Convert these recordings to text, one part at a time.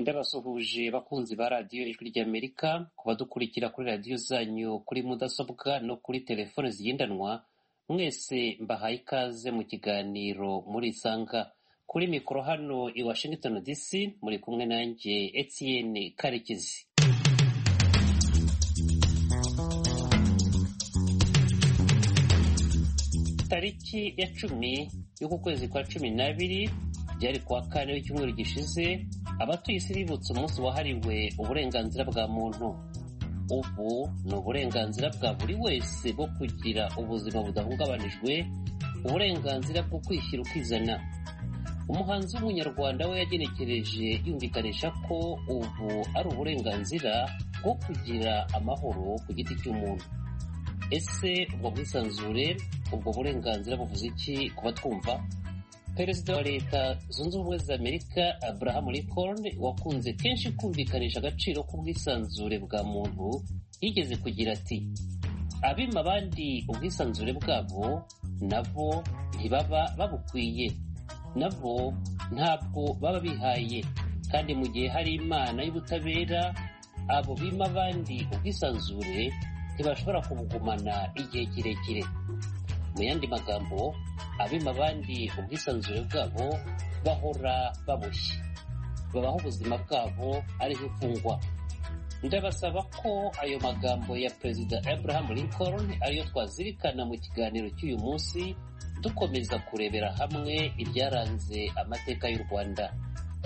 ndabasuhuje bakunzi ba radiyo ijwi ry'amerika ku badukurikira kuri radiyo zanyu kuri mudasobwa no kuri telefone zigendanwa mwese mbahaye ikaze mu kiganiro murisanga kuri mikoro hano i washington dc muri kumwe nanjye etienne karekezi tariki ya cumi y'uku kwezi kwa cumi n'abiri byari kuwa kane w'icyumweru gishize abatuye isi bibutse umunsi wahariwe uburenganzira bwa muntu ubu ni uburenganzira bwa buri wese bwo kugira ubuzima budahungabanijwe uburenganzira bwo kwishyira ukizana umuhanzi w'umunyarwanda we yagenekereje yumvikanisha ko ubu ari uburenganzira bwo kugira amahoro ku giti cy'umuntu ese ubwo bwisanzure ubwo burenganzira buvuze iki ku batwumva perezida wa leta zunze ubumwe za amerika abraham lincoln wakunze kenshi kumvikanisha agaciro k'ubwisanzure bwa muntu yigeze kugira ati abima abandi ubwisanzure bwabo nabo ntibaba babukwiye nabo ntabwo baba bihaye kandi mu gihe hari imana y'ubutabera abo bima abandi ubwisanzure ntibashobora kubugumana igihe kirekire mu yandi magambo abima abandi ubwisanzure bwabo bahora baboshye babaho ubuzima bwabo ariho imfungwa ndabasaba ko ayo magambo ya perezida abraham lincoln ariyo twazirikana mu kiganiro cy'uyu munsi dukomeza kurebera hamwe ibyaranze amateka y'u rwanda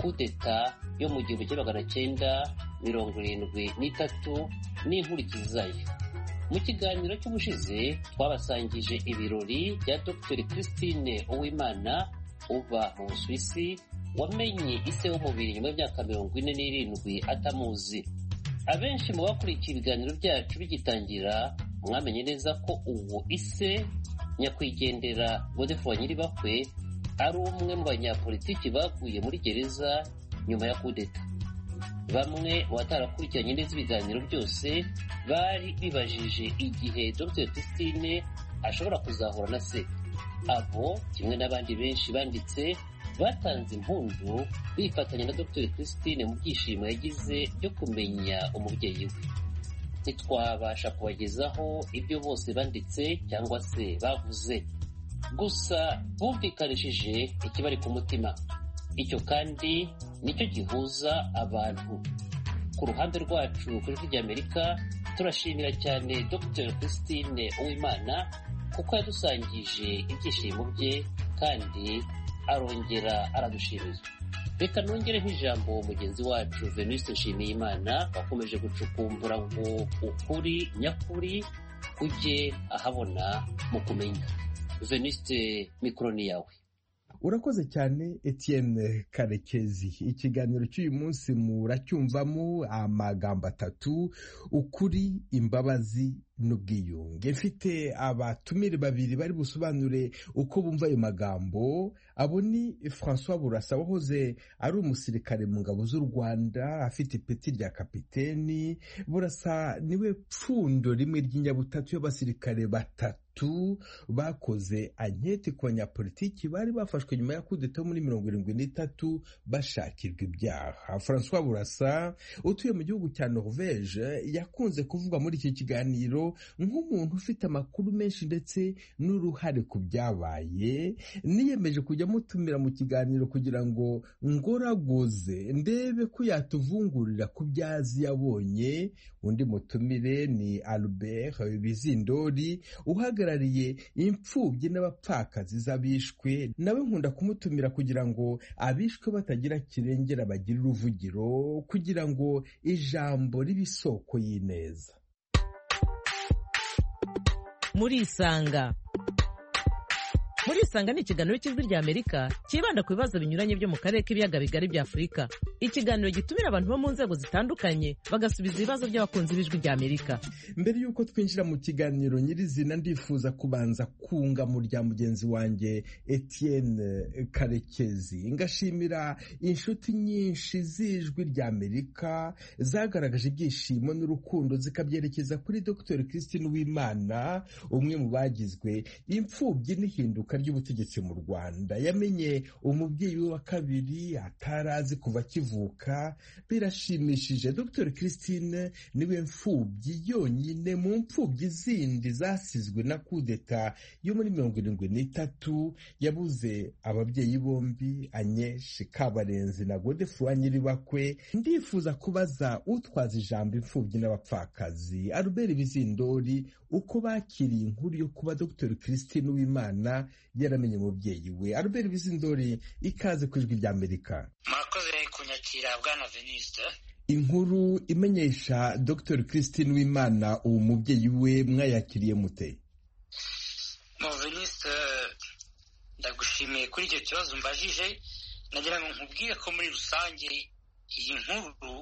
kudeta yo mu gihumbi kimwe magana cyenda mirongo irindwi n'itatu n'inkurikizayo mu kiganiro cy'ubushize twabasangije ibirori bya dr christine uwimana uba mu busuwisi wamenye ise w'umubiri nyuma y'imyaka mirongo ine n'irindwi atamuzi abenshi mu bakurikiye ibiganiro byacu bigitangira mwamenye neza ko uwo ise nyakwigendera godefroy nyiribakwe ari umwe mu banyapolitiki baguye muri gereza nyuma ya kudeta bamwe batarakurikiranye neza ibiganiro byose bari bibajije igihe dr christine ashobora kuzahura na se abo kimwe n'abandi benshi banditse batanze impundu bifatanya na dr christine mu byishimo yagize byo kumenya umubyeyi we ntitwabasha kubagezaho ibyo bose banditse cyangwa se bavuze gusa bumvikanishije ikibari ku mutima icyo kandi nicyo gihuza abantu ku ruhande rwacu kuri ijwi ry'amerika turashimira cyane dr christine uwimana kuko yadusangije ibyishimo bye kandi arongera aradushimira reka nongereho ijambo mugenzi wacu venuste nshimiyimana wakomeje gucukumbura ngo ukuri nyakuri ujye ahabona mu kumenya venuste mikoro ni yawe urakoze cyane etienne karekezi ikiganiro cy'uyu munsi muracyumvamo amagambo atatu ukuri imbabazi n'ubwiyunge mfite abatumire babiri bari busobanure uko bumva ayo magambo abo ni francois burasa wahoze ari umusirikare mu ngabo z'u rwanda afite ipeti rya kapiteni burasa niwe pfundo rimwe ry'inyabutatu y'abasirikare batatu bakoze anketi ku banyapolitiki bari bafashwe nyuma ya kudeta muri mirongo irindwi n'itatu bashakirwa ibyaha francois burasa utuye mu gihugu cya norvege yakunze kuvugwa muri iki kiganiro nk'umuntu ufite amakuru menshi ndetse n'uruhare ku byabaye niyemeje kujya mutumira mu kiganiro kugira ngo ngoraguze ndebe ko yatuvungurira ku byo azi yabonye undi mutumire ni albert bizindori uhagarariye uhagarariye imfubyi n'abapfakazi z'abishwe nawe nkunda kumutumira kugira ngo abishwe batagira kirengera bagire uruvugiro kugira ngo ijambo ribe isoko y'ineza murisanga murisanga ni ikiganiro cy'ijwi ry'amerika cyibanda ku bibazo binyuranye byo mu karere k'ibiyaga bigari bya afurika ikiganiro gitumira abantu bo mu nzego zitandukanye bagasubiza ibibazo by'abakunzi b'ijwi ry'amerika mbere y'uko twinjira mu kiganiro nyirizina ndifuza kubanza kunga mu rya mugenzi wanjye etienne karekezi ngashimira inshuti nyinshi z'ijwi ry'amerika zagaragaje ibyishimo n'urukundo zikabyerekeza kuri dr christine uwimana umwe mu bagizwe imfubyi n'ihinduka ry'ubutegetsi mu rwanda yamenye umubyeyi we wa kabiri atari azi kuva akivuka kuvuka birashimishije dr christine niwe mfubyi yonyine mu mfubyi zindi zasizwe na kudeta yo muri mirongo irindwi n'itatu yabuze ababyeyi bombi anyeshi kabarenzi na godefroid nyiribakwe ndifuza kubaza utwaza ijambo imfubyi n'abapfakazi albert bizindori uko bakiriye inkuru yo kuba dr christine uwimana yaramenye umubyeyi we albert bizindori ikaze ku ijwi rya amerika murakoze kunyakira bwana veniste inkuru imenyesha dr christine wimana uwo mubyeyi we mwayakiriye mute mu veniste ndagushimiye kuri icyo kibazo mbajije nagira ngo nkubwire ko muri rusange iyi nkuru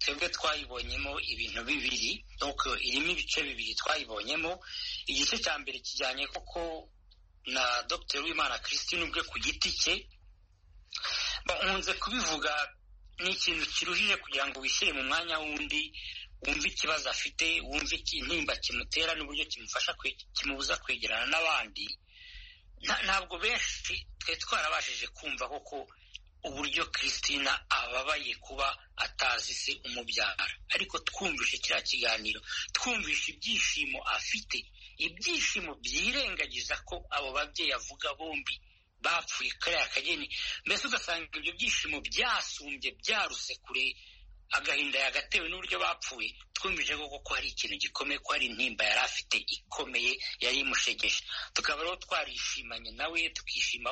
twebwe twayibonyemo ibintu bibiri nuko irimo ibice bibiri twayibonyemo igice cya mbere kijyanye koko na dr wimana christine ubwe ku giti cye bakunze kubivuga ni ikintu kiruhije kugira ngo wishyire mu mwanya w'undi wumve ikibazo afite wumve intimba kimutera n'uburyo kimufasha kimubuza kwegerana n'abandi ntabwo benshi twe twarabashije kumva koko uburyo christina ababaye kuba atazi se umubyara ariko twumvishe kiriya kiganiro twumvishe ibyishimo afite ibyishimo byirengagiza ko abo babyeyi avuga bombi bapfuye kariya kageni mbese ugasanga ibyo byishimo byasumbye byaruse kure agahinda yagatewe n'uburyo bapfuye twumvise koko ko hari ikintu gikomeye ko hari intimba yari afite ikomeye yari imushegesha tukaba rero twarishimanye nawe tukishima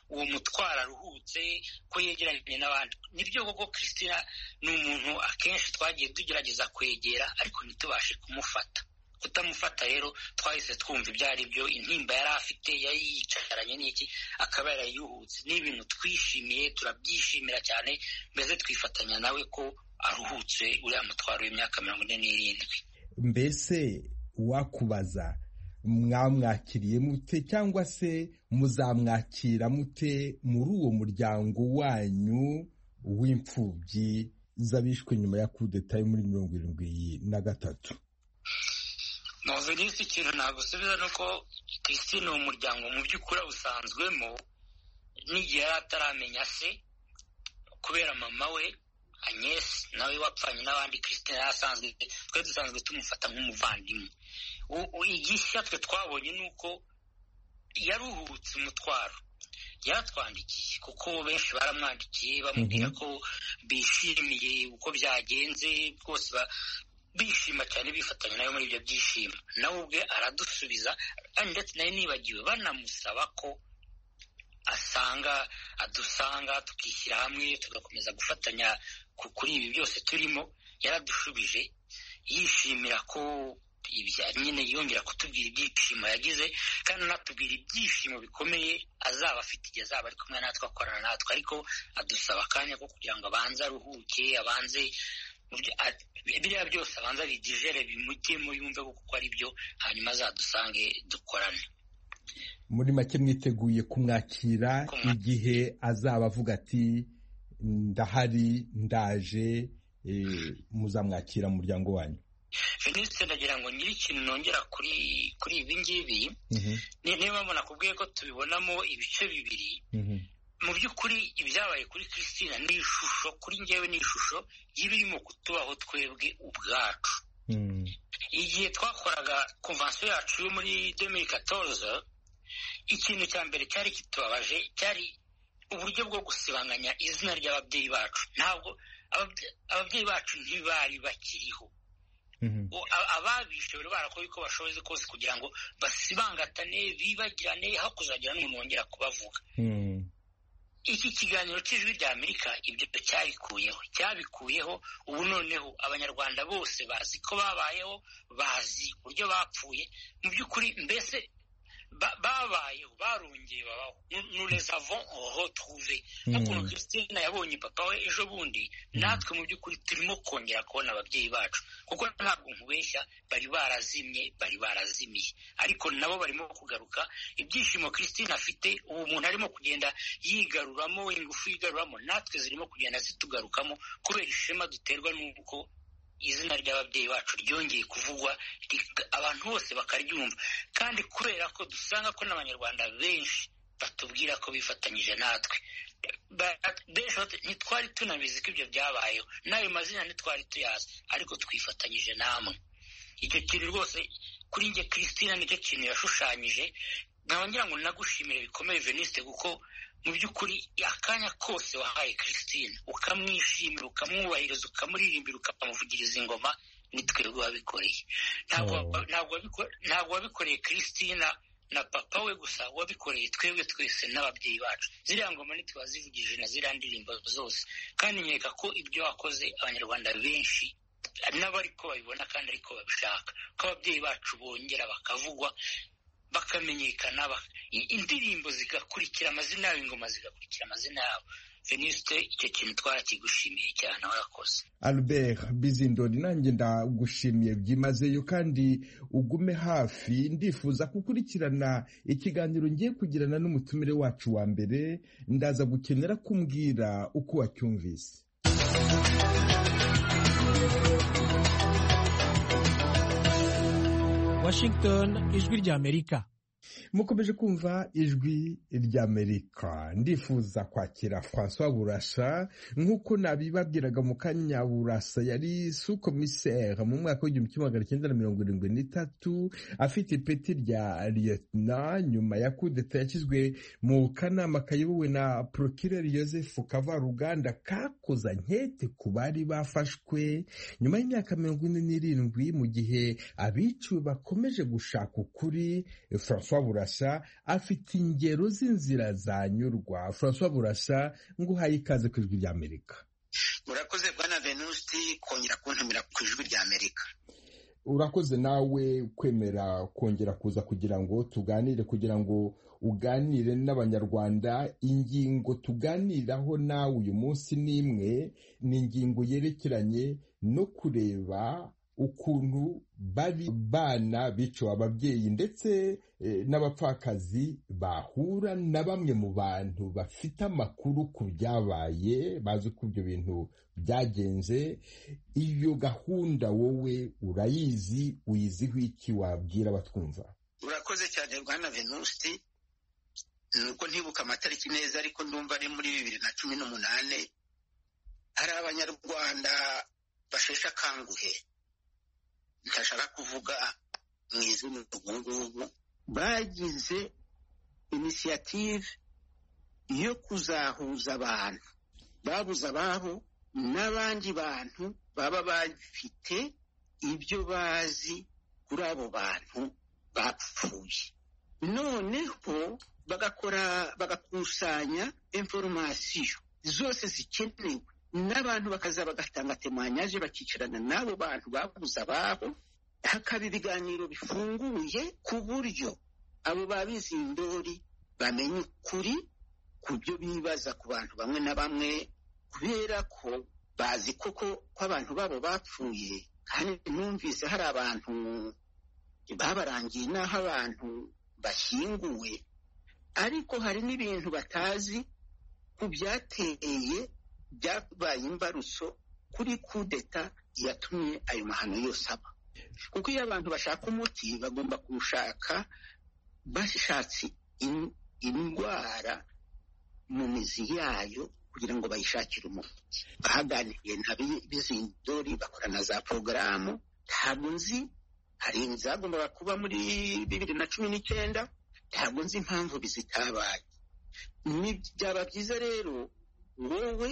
uwo mutwaro aruhutse ko yegeranye n'abandi nibyo koko christina ni umuntu akenshi twagiye tugerageza kwegera ariko ntitubashe kumufata kutamufata rero twahise twumva ibyo ari byo intimba yari afite yari yicaranye n'iki akaba yarayuhutse ni ibintu twishimiye turabyishimira cyane mbese twifatanya nawe ko aruhutse uriya mutwaro w'imyaka mirongo ine n'irindwi mbese wakubaza mwamwakiriye mute cyangwa se muzamwakira mute muri uwo muryango wanyu w'imfubyi z'abishwe nyuma ya kudeta yo muri mirongo irindwi na gatatu muvenisi ikintu nagusubiza ni uko christine ni umuryango mu by'ukuri awusanzwemo n'igihe yari ataramenya se kubera mama we anyesi nawe wapfanye n'abandi christine yari asanzwe twe dusanzwe tumufata nk'umuvandimwe igishya twe twabonye ni uko yaruhutse umutwaro yaratwandikiye kuko benshi baramwandikiye bamubwira ko bishimiye uko byagenze rwose bishima cyane bifatanya nawe muri ibyo byishimo nawe ubwe aradusubiza ndetse nawe nibagiwe banamusaba ko asanga adusanga tukishyira hamwe tugakomeza gufatanya kuri ibi byose turimo yaradushubije yishimira ko nyine yongera kutubwira ibyishimo yagize kandi anatubwira ibyishimo bikomeye azaba afite igihe azaba ari kumwe natwe akorana natwe ariko adusaba akanya ko kugira ngo abanze aruhuke abanze biriya byose abanza bigijere bimujyemo yumve kuko ari byo hanyuma azadusange dukorane muri make mwiteguye kumwakira igihe azaba avuga ati ndahari ndaje muzamwakira mu muryango wanyu venisite ndagira ngo nyiri ikintu nongera kuri kuri ibi ngibi niba mbona akubwiye ko tubibonamo ibice bibiri mu by'ukuri ibyabaye kuri christina ni ishusho kuri ngewe ni ishusho y'ibirimo kutubaho twebwe ubwacu igihe twakoraga konvansiyo yacu yo muri demiri katoroza ikintu cya mbere cyari kitubabaje cyari uburyo bwo gusibanganya izina ry'ababyeyi bacu ntabwo ababyeyi bacu ntibari bakiriho ababishe bari barakora uko bashoboye kose kugira ngo basibangatane bibagirane hakuzagira n'umuntu wongera kubavuga iki kiganiro cy'ijwi rya amerika ibyo cyabikuyeho cyabikuyeho ubu noneho abanyarwanda bose bazi ko babayeho bazi uburyo bapfuye mu by'ukuri mbese babayeho barongeye babaho nuresavon retrouve hakuno christine yabonye papa we ejo bundi natwe mu by'ukuri turimo kongera kubona ababyeyi bacu kuko ntabwo nkubeshya bari barazimye bari barazimiye ariko nabo barimo kugaruka ibyishimo christine afite ubu umuntu arimo kugenda yigaruramo ingufu yigaruramo natwe zirimo kugenda zitugarukamo kubera ishema duterwa n'uko izina ry'ababyeyi bacu ryongeye kuvugwa abantu bose bakaryumva kandi kubera ko dusanga ko n'abanyarwanda benshi batubwira ko bifatanyije natwe ntitwari tunabizi ko ibyo byabayeho n'ayo mazina ntitwari tuyazi ariko twifatanyije namwe icyo kintu rwose kuri njye christine nicyo kintu yashushanyije nkaba ngira ngo nagushimire bikomeye veniste kuko mu by'ukuri akanya kose wahaye christine ukamwishimira ukamwubahiriza ukamuririmbira ukamuvugiriza ingoma ni twebwe wabikoreye ntabwo wabikoreye christina na papa we gusa wabikoreye twebwe twese n'ababyeyi bacu ziriya ngoma ntitwazivugije na ziriya ndirimbo zose kandi nkeka ko ibyo wakoze abanyarwanda benshi n'abariko babibona kandi ariko babishaka ko ababyeyi bacu bongera bakavugwa bakamenyekana indirimbo zigakurikira amazina yabo ingoma zigakurikira amazina yabo venisite icyo kintu twarakigushimiye cyane warakoze albert bizindori nanjye ndagushimiye byimazeyo kandi ugume hafi ndifuza gukurikirana ikiganiro ngiye kugirana n'umutumire wacu wa mbere ndaza gukenera kumbwira uko wacyumvise washington ijwi ry'amerika mukomeje kumva ijwi ry'amerika ndifuza kwakira francois burasa nk'uko nabibabwiraga mu kanya burasa yari su komiseri mu mwaka w'igihumbi kimwe magana cyenda na mirongo irindwi n'itatu afite ipeti rya liyetona nyuma ya kudeta yashyizwe mu kanama kayobowe na porokireri joseph kavaruganda kakoza nkete ku bari bafashwe nyuma y'imyaka mirongo ine n'irindwi mu gihe abiciwe bakomeje gushaka ukuri francois burasa afite ingero z'inzira zanyurwa francois burasa ngo uhaye ikaze ku ijwi ry'amerika murakoze bwana venusti kongera kuntumira ku ijwi ry'amerika urakoze nawe kwemera kongera kuza kugira ngo tuganire kugira ngo uganire n'abanyarwanda ingingo tuganiraho nawe uyu munsi n'imwe ni ingingo yerekeranye no kureba ukuntu bari bana biciwe ababyeyi ndetse n'abapfakazi bahura na bamwe mu bantu bafite amakuru ku byabaye bazi uko ibyo bintu byagenze iyo gahunda wowe urayizi uyiziho iki wabwira abatwumva urakoze cyane bwana venusti nuko ntibuka amatariki neza ariko ndumva ari muri bibiri na cumi n'umunani hari abanyarwanda basheshe akanguhe ntashaka kuvuga mu izina ubu ngubu bagize inisiyative yo kuzahuza abantu babuze ababo n'abandi bantu baba bafite ibyo bazi kuri abo bantu bapfuye noneho bagakora bagakusanya inforomasiyo zose zikenewe n'abantu bakaza bagatanga temanyaje bakicarana n'abo bantu babuze ababo hakaba ibiganiro bifunguye ku buryo abo babizi indori bamenya ukuri ku byo bibaza ku bantu bamwe na bamwe kubera ko bazi koko ko abantu babo bapfuye kandi numvise hari abantu babarangiye n'aho abantu bashyinguwe ariko hari n'ibintu batazi ku byateye byabaye imbarutso kuri kudeta yatumye ayo mahano yose aba kuko iyo abantu bashaka umuti bagomba kuwushaka bashatse indwara mu mizi yayo kugira ngo bayishakire umuti bahaganiye nta bizindori bakora na za porogaramu ntabwo nzi hari izagombaga kuba muri bibiri na cumi n'icyenda ntabwo nzi impamvu bizitabaye byaba byiza rero wowe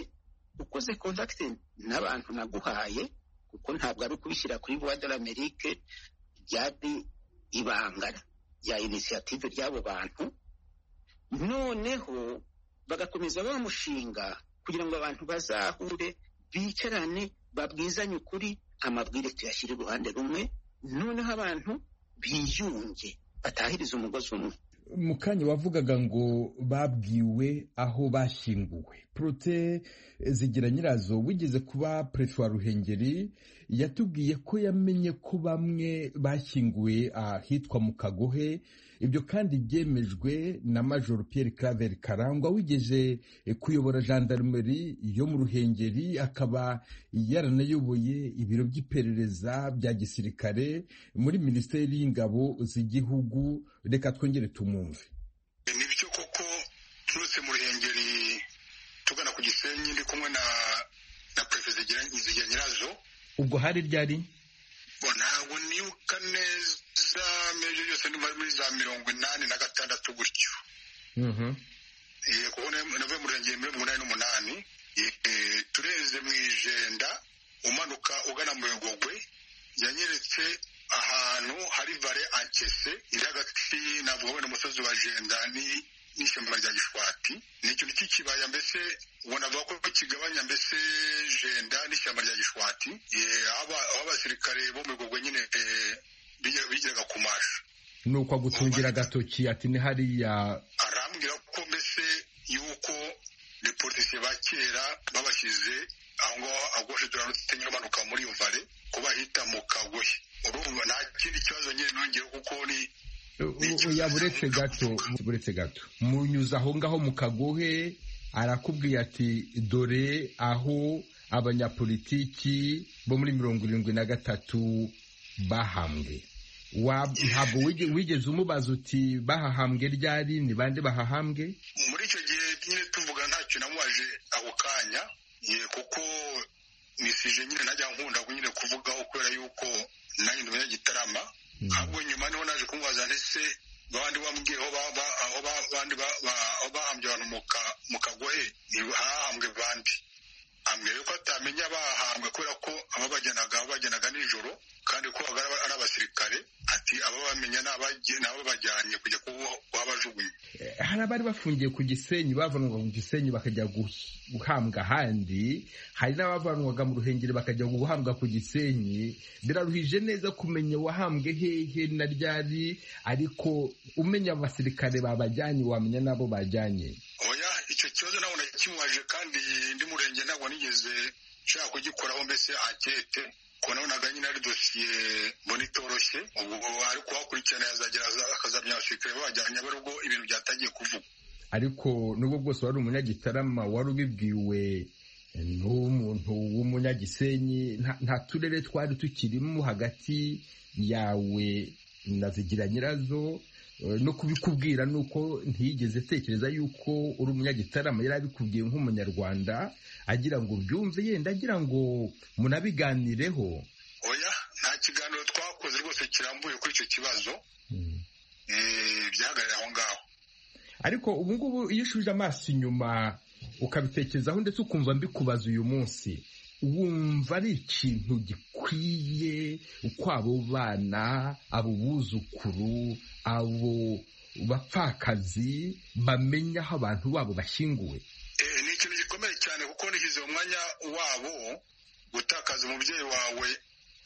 ukoze kontakiti n'abantu naguhaye kuko ntabwo ari ukubishyira kuri vuwa de l'amerique byari ibanga rya inisiyative ry'abo bantu noneho bagakomeza wa mushinga kugira ngo abantu bazahure bicarane babwizanye ukuri amabwire tuyashyire iruhande rumwe noneho abantu biyunge batahirize umugozi umwe mu kanya wavugaga ngo babwiwe aho bashyinguwe porote zigira nyirazo wigeze kuba perefe wa ruhengeri yatubwiye ko yamenye ko bamwe bashyinguwe ahitwa mu kagohe ibyo kandi byemejwe na major Pierre claver karangwa wigeze kuyobora gendarmerie yo mu ruhengeri akaba yaranayoboye ibiro by'iperereza bya gisirikare muri minisiteri y'ingabo z'igihugu reka twongere tumwumve ni byo koko turutse mu ruhengeri ku gisenyi ndi kumwe na na perefe zigira nyirazo ubwo hari ryari bo ntabwo nibuka neza mejo byose ni muri za mirongo inani na gatandatu gutyo Mhm. Eh, kuko na- navuye mu murenge muri mirongo inani n'umunani Eh, tureze mu ijenda umanuka ugana mu bigogwe yanyeretse ahantu hari vare ankese iri hagati navuga na musozi wa jenda ni- n'ishyamba rya gishwati ni ikintu cy'ikibaya mbese ubona avuga ko kigabanya mbese jenda n'ishyamba rya gishwati Eh, aho aba- aho abasirikare bo mu bigogwe nyine eh, bigira- bigiraga ku masha nuko agutungira agatoki ati ni hariya arambwira ko mbese yuko reportise ba kera babashyize aho ngaho agoshe turanutse nyamanuka muri iyo vare ko bahita mu kagohe urumva nta kindi kibazo nyine nongeye kuko ni oya buretse gato buretse gato munyuze aho ngaho mu kagohe arakubwiye ati dore aho abanyapolitiki bo muri mirongo irindwi na gatatu bahambwe Wa- ntabwo wige- wigeze umubaza uti bahahambwe ryari ni bande bahahambwe muri icyo gihe nyine tuvuga ntacyo namubaje ako kanya ye kuko nisije nyine ntajya nkunda nyine kuvugaho kubera yuko nanjye ndumenya gitarama ahubwo nyuma niho naje kumubaza ndetse babandi bambwiye aho ba- ba- aho ba- bandi ba- ba- aho bahambye abantu mu ka- mu kagohe ni hahambwe bandi ambwira yuko atamenya bahambwe kubera ko ababajyanaga babajyanaga nijoro kandi ko babaga ari abasirikare ati ababamenya ni abagiye- ni ababajyanye kujya kubo- kuhabajugunya hari abari bafungiye ku gisenyi bavanwaga ku gisenyi bakajya guh- guhambwa ahandi hari n'abavanwaga mu ruhengeri bakajya guhambwa ku gisenyi biraruhije neza kumenya wahambwe hehe na ryari ariko umenya abasirikare babajyanye wamenya n'abo bajyanye oya icyo kibazo ntabwo nakimubaje kandi ndi murenge ntabwo nigeze nshaka kugikoraho mbese ankete ko nabonaga nyine ari dosiye mbona itoroshye ubwo ari kuhakurikirana yazagera aza- akazamenya abasirikare babajyanye abari ubwo ibintu byatangiye kuvugwa ariko nubwo bwose wari umunyagitarama wari ubibwiwe n'umuntu w'umunyagisenyi nta- nta turere twari tukirimo hagati yawe na zigira nyirazo eh, no kubikubwira ni uko ntiyigeze atekereza yuko uri umunyagitarama yari abikubwiye nk'umunyarwanda agira ngo byumve yenda agira ngo munabiganireho oya nta kiganiro twakoze rwose kirambuye kuri icyo kibazo eh, byahagarariye aho ngaho ariko ubu ngubu iyo ushubije amaso inyuma ukabitekerezaho ndetse ukumva mbikubaza uyu munsi wumva ari ikintu gikwiye uko abo bana abo buzukuru abo bapfakazi bamenya aho abantu babo bashyinguwe Eh, ni ikintu gikomeye cyane kuko nishyize mu mwanya wabo gutakaza umubyeyi wawe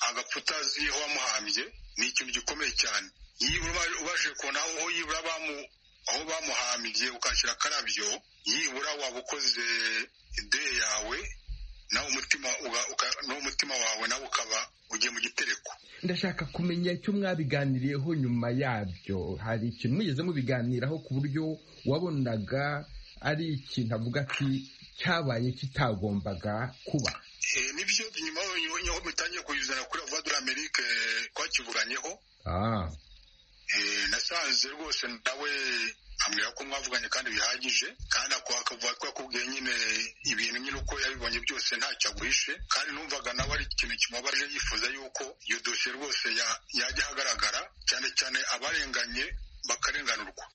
agapfa utazi aho wamuhambye ni ikintu gikomeye cyane yibura ubashije kubona aho aho yibura bamu- aho bamuhambye ukashyira akarabyo yibura waba ukoze ideye yawe nawe umutima uga- uka- n'umutima wawe nawe ukaba ugiye mu gitereko ndashaka kumenya icyo mwabiganiriyeho nyuma yabyo hari ikintu mwigeze mubiganiraho ku buryo wabonaga ari ikintu avuga ati cyabaye kitagombaga kuba Eh, nibyo nyuma y'aho mutangiye kuyizana kuri vuba dore amerike twakivuganyeho ah. Eh, nasanze rwose nawe ambwira ko mwavuganye kandi bihagije kandi ako akavuga ko yakubwiye nyine ibintu nyine uko yabibonye byose ntacyo aguhishe kandi numvaga nawe ari ikintu kimubabaje yifuza yuko iyo dosiye rwose ya- yajya ahagaragara cyane cyane abarenganye bakarenganurwa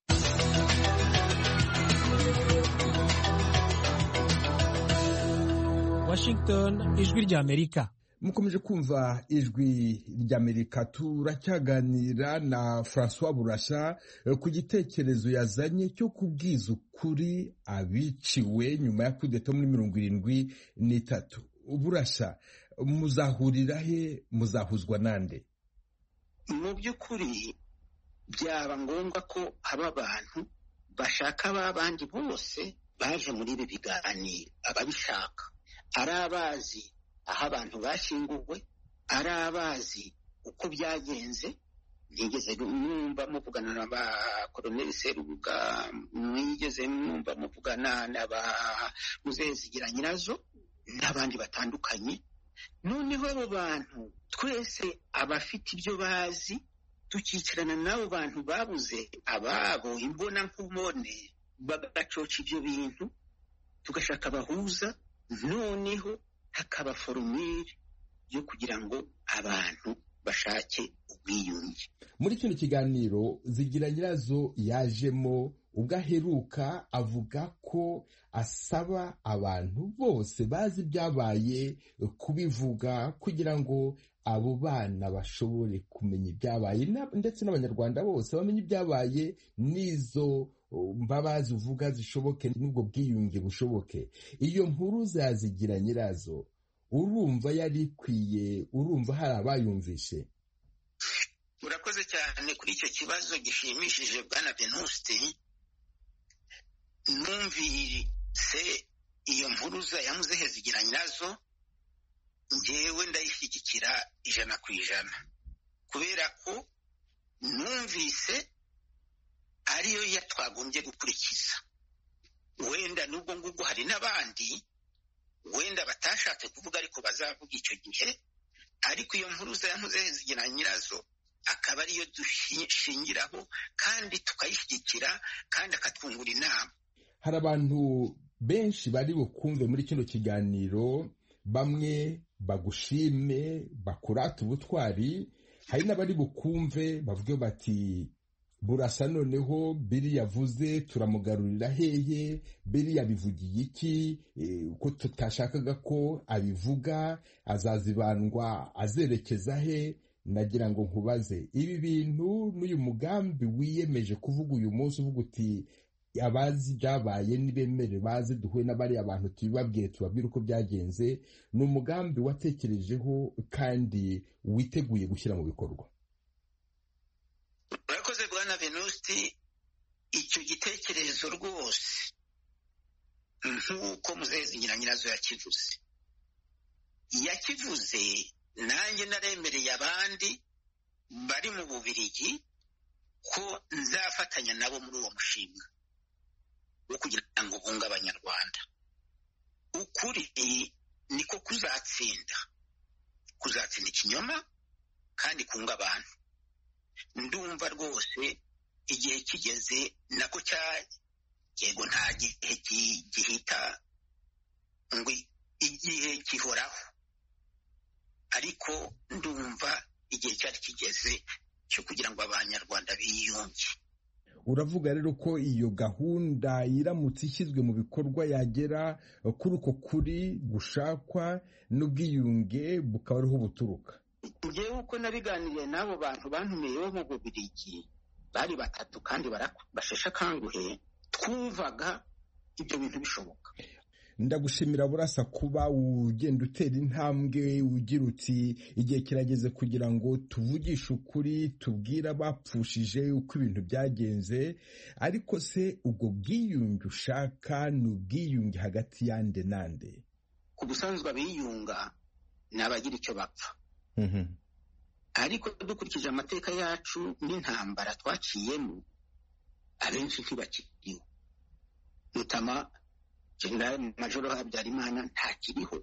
Washington, ijwi ry'Amerika. mukomeje kumva ijwi ry'amerika turacyaganira na francois burasha eh, ku gitekerezo yazanye cyo kubwiza ukuri abiciwe nyuma ya kudeta muri mirongo irindwi n'itatu burasha muzahurira he muzahuzwa nande mu by'ukuri byaba ngombwa ko haba abantu bashaka ba bandi bose baje muri ibi biganiro ababishaka ari abazi aho abantu bashyinguwe ari abazi uko byagenze ntigeze mwumva muvugana na ba koloneli serubuga mwigeze mwumva muvugana na ba muzezigira nyirazo n'abandi batandukanye noneho abo bantu twese abafite ibyo bazi tukicarana n'abo bantu babuze ababo imbona nkubone bagacoca ibyo bintu tugashaka abahuza noneho hakaba forumire yo kugira ngo abantu bashake ubwiyunge muri kino kiganiro zigira nyirazo yajemo ubwo aheruka avuga ko asaba abantu bose bazi ibyabaye kubivuga kugira ngo abo bana bashobore kumenya ibyabaye na- ndetse n'abanyarwanda bose bamenye ibyabaye n'izo mbabazi uvuga zishoboke n'ubwo bwiyunge bushoboke iyo nkuru zazigira nyirazo urumva yari ikwiye urumva hari abayumvishe urakoze cyane kuri icyo kibazo gishimishije bwana venuste numvise iyo mpuruza ya muzehe zigira nyirazo njyewe ndayishyigikira ijana ku ijana kubera ko numvise ariyo ya twagombye gukurikiza wenda n'ubwo ngubwo hari n'abandi wenda batashatse kuvuga ariko bazavuga icyo gihe ariko iyo mpuruza ya muzehe zigira nyirazo akaba ariyo dushingiraho kandi tukayishyigikira kandi akatwungura inama hari abantu benshi bari bukumve muri kino kiganiro bamwe bagushime bakurate ubutwari hari n'abari bukumve bavuge bati burasa noneho biri yavuze turamugarurira hehe biri yabivugiye iki Eh, ko tutashakaga ko abivuga azazibandwa azerekeza he nagira ngo nkubaze ibi bintu n'uyu mugambi wiyemeje kuvuga uyu munsi uvuga uti abazi ibyabaye nibemere baze duhuye n'abariya abantu tubibabwiye tubabwire uko byagenze ni umugambi watekerejeho kandi witeguye gushyira mu bikorwa urakoze bwana venusti icyo gitekerezo rwose nk'uko muzezi ngira nyirazo yakivuze yakivuze nanjye naremereye abandi bari mu bubirigi ko nzafatanya nabo muri uwo mushinga wo kugira ngo bunge abanyarwanda ukuri niko kuzatsinda kuzatsinda ikinyoma kandi kunga abantu ndumva rwose igihe kigeze nako cya yego nta gihe gi- gihita ngo igihe gihoraho ariko ndumva igihe cyari kigeze cyo kugira ngo abanyarwanda biyunge uravuga rero ko iyo gahunda iramutse ishyizwe mu bikorwa yagera kuri uko kuri gushakwa n'ubwiyunge bukaba ariho buturuka ngewe uko nabiganiriye n'abo bantu bantumiye bo mu bubirigi bari batatu kandi baraku- basheshe akanguhe twumvaga ibyo bintu bishoboka ndagushimira burasa kuba ugenda utera intambwe ugira uti igihe kirageze kugira ngo tuvugishe ukuri tubwire abapfushije uko ibintu byagenze ariko se ubwo bwiyunge ushaka ni ubwiyunge hagati yande nande ku busanzwe abiyunga ni abagira icyo bapfa ariko dukurikije amateka yacu n'intambara twaciyemo abenshi ntibakiriho mutama general majoro habyarimana ntakiriho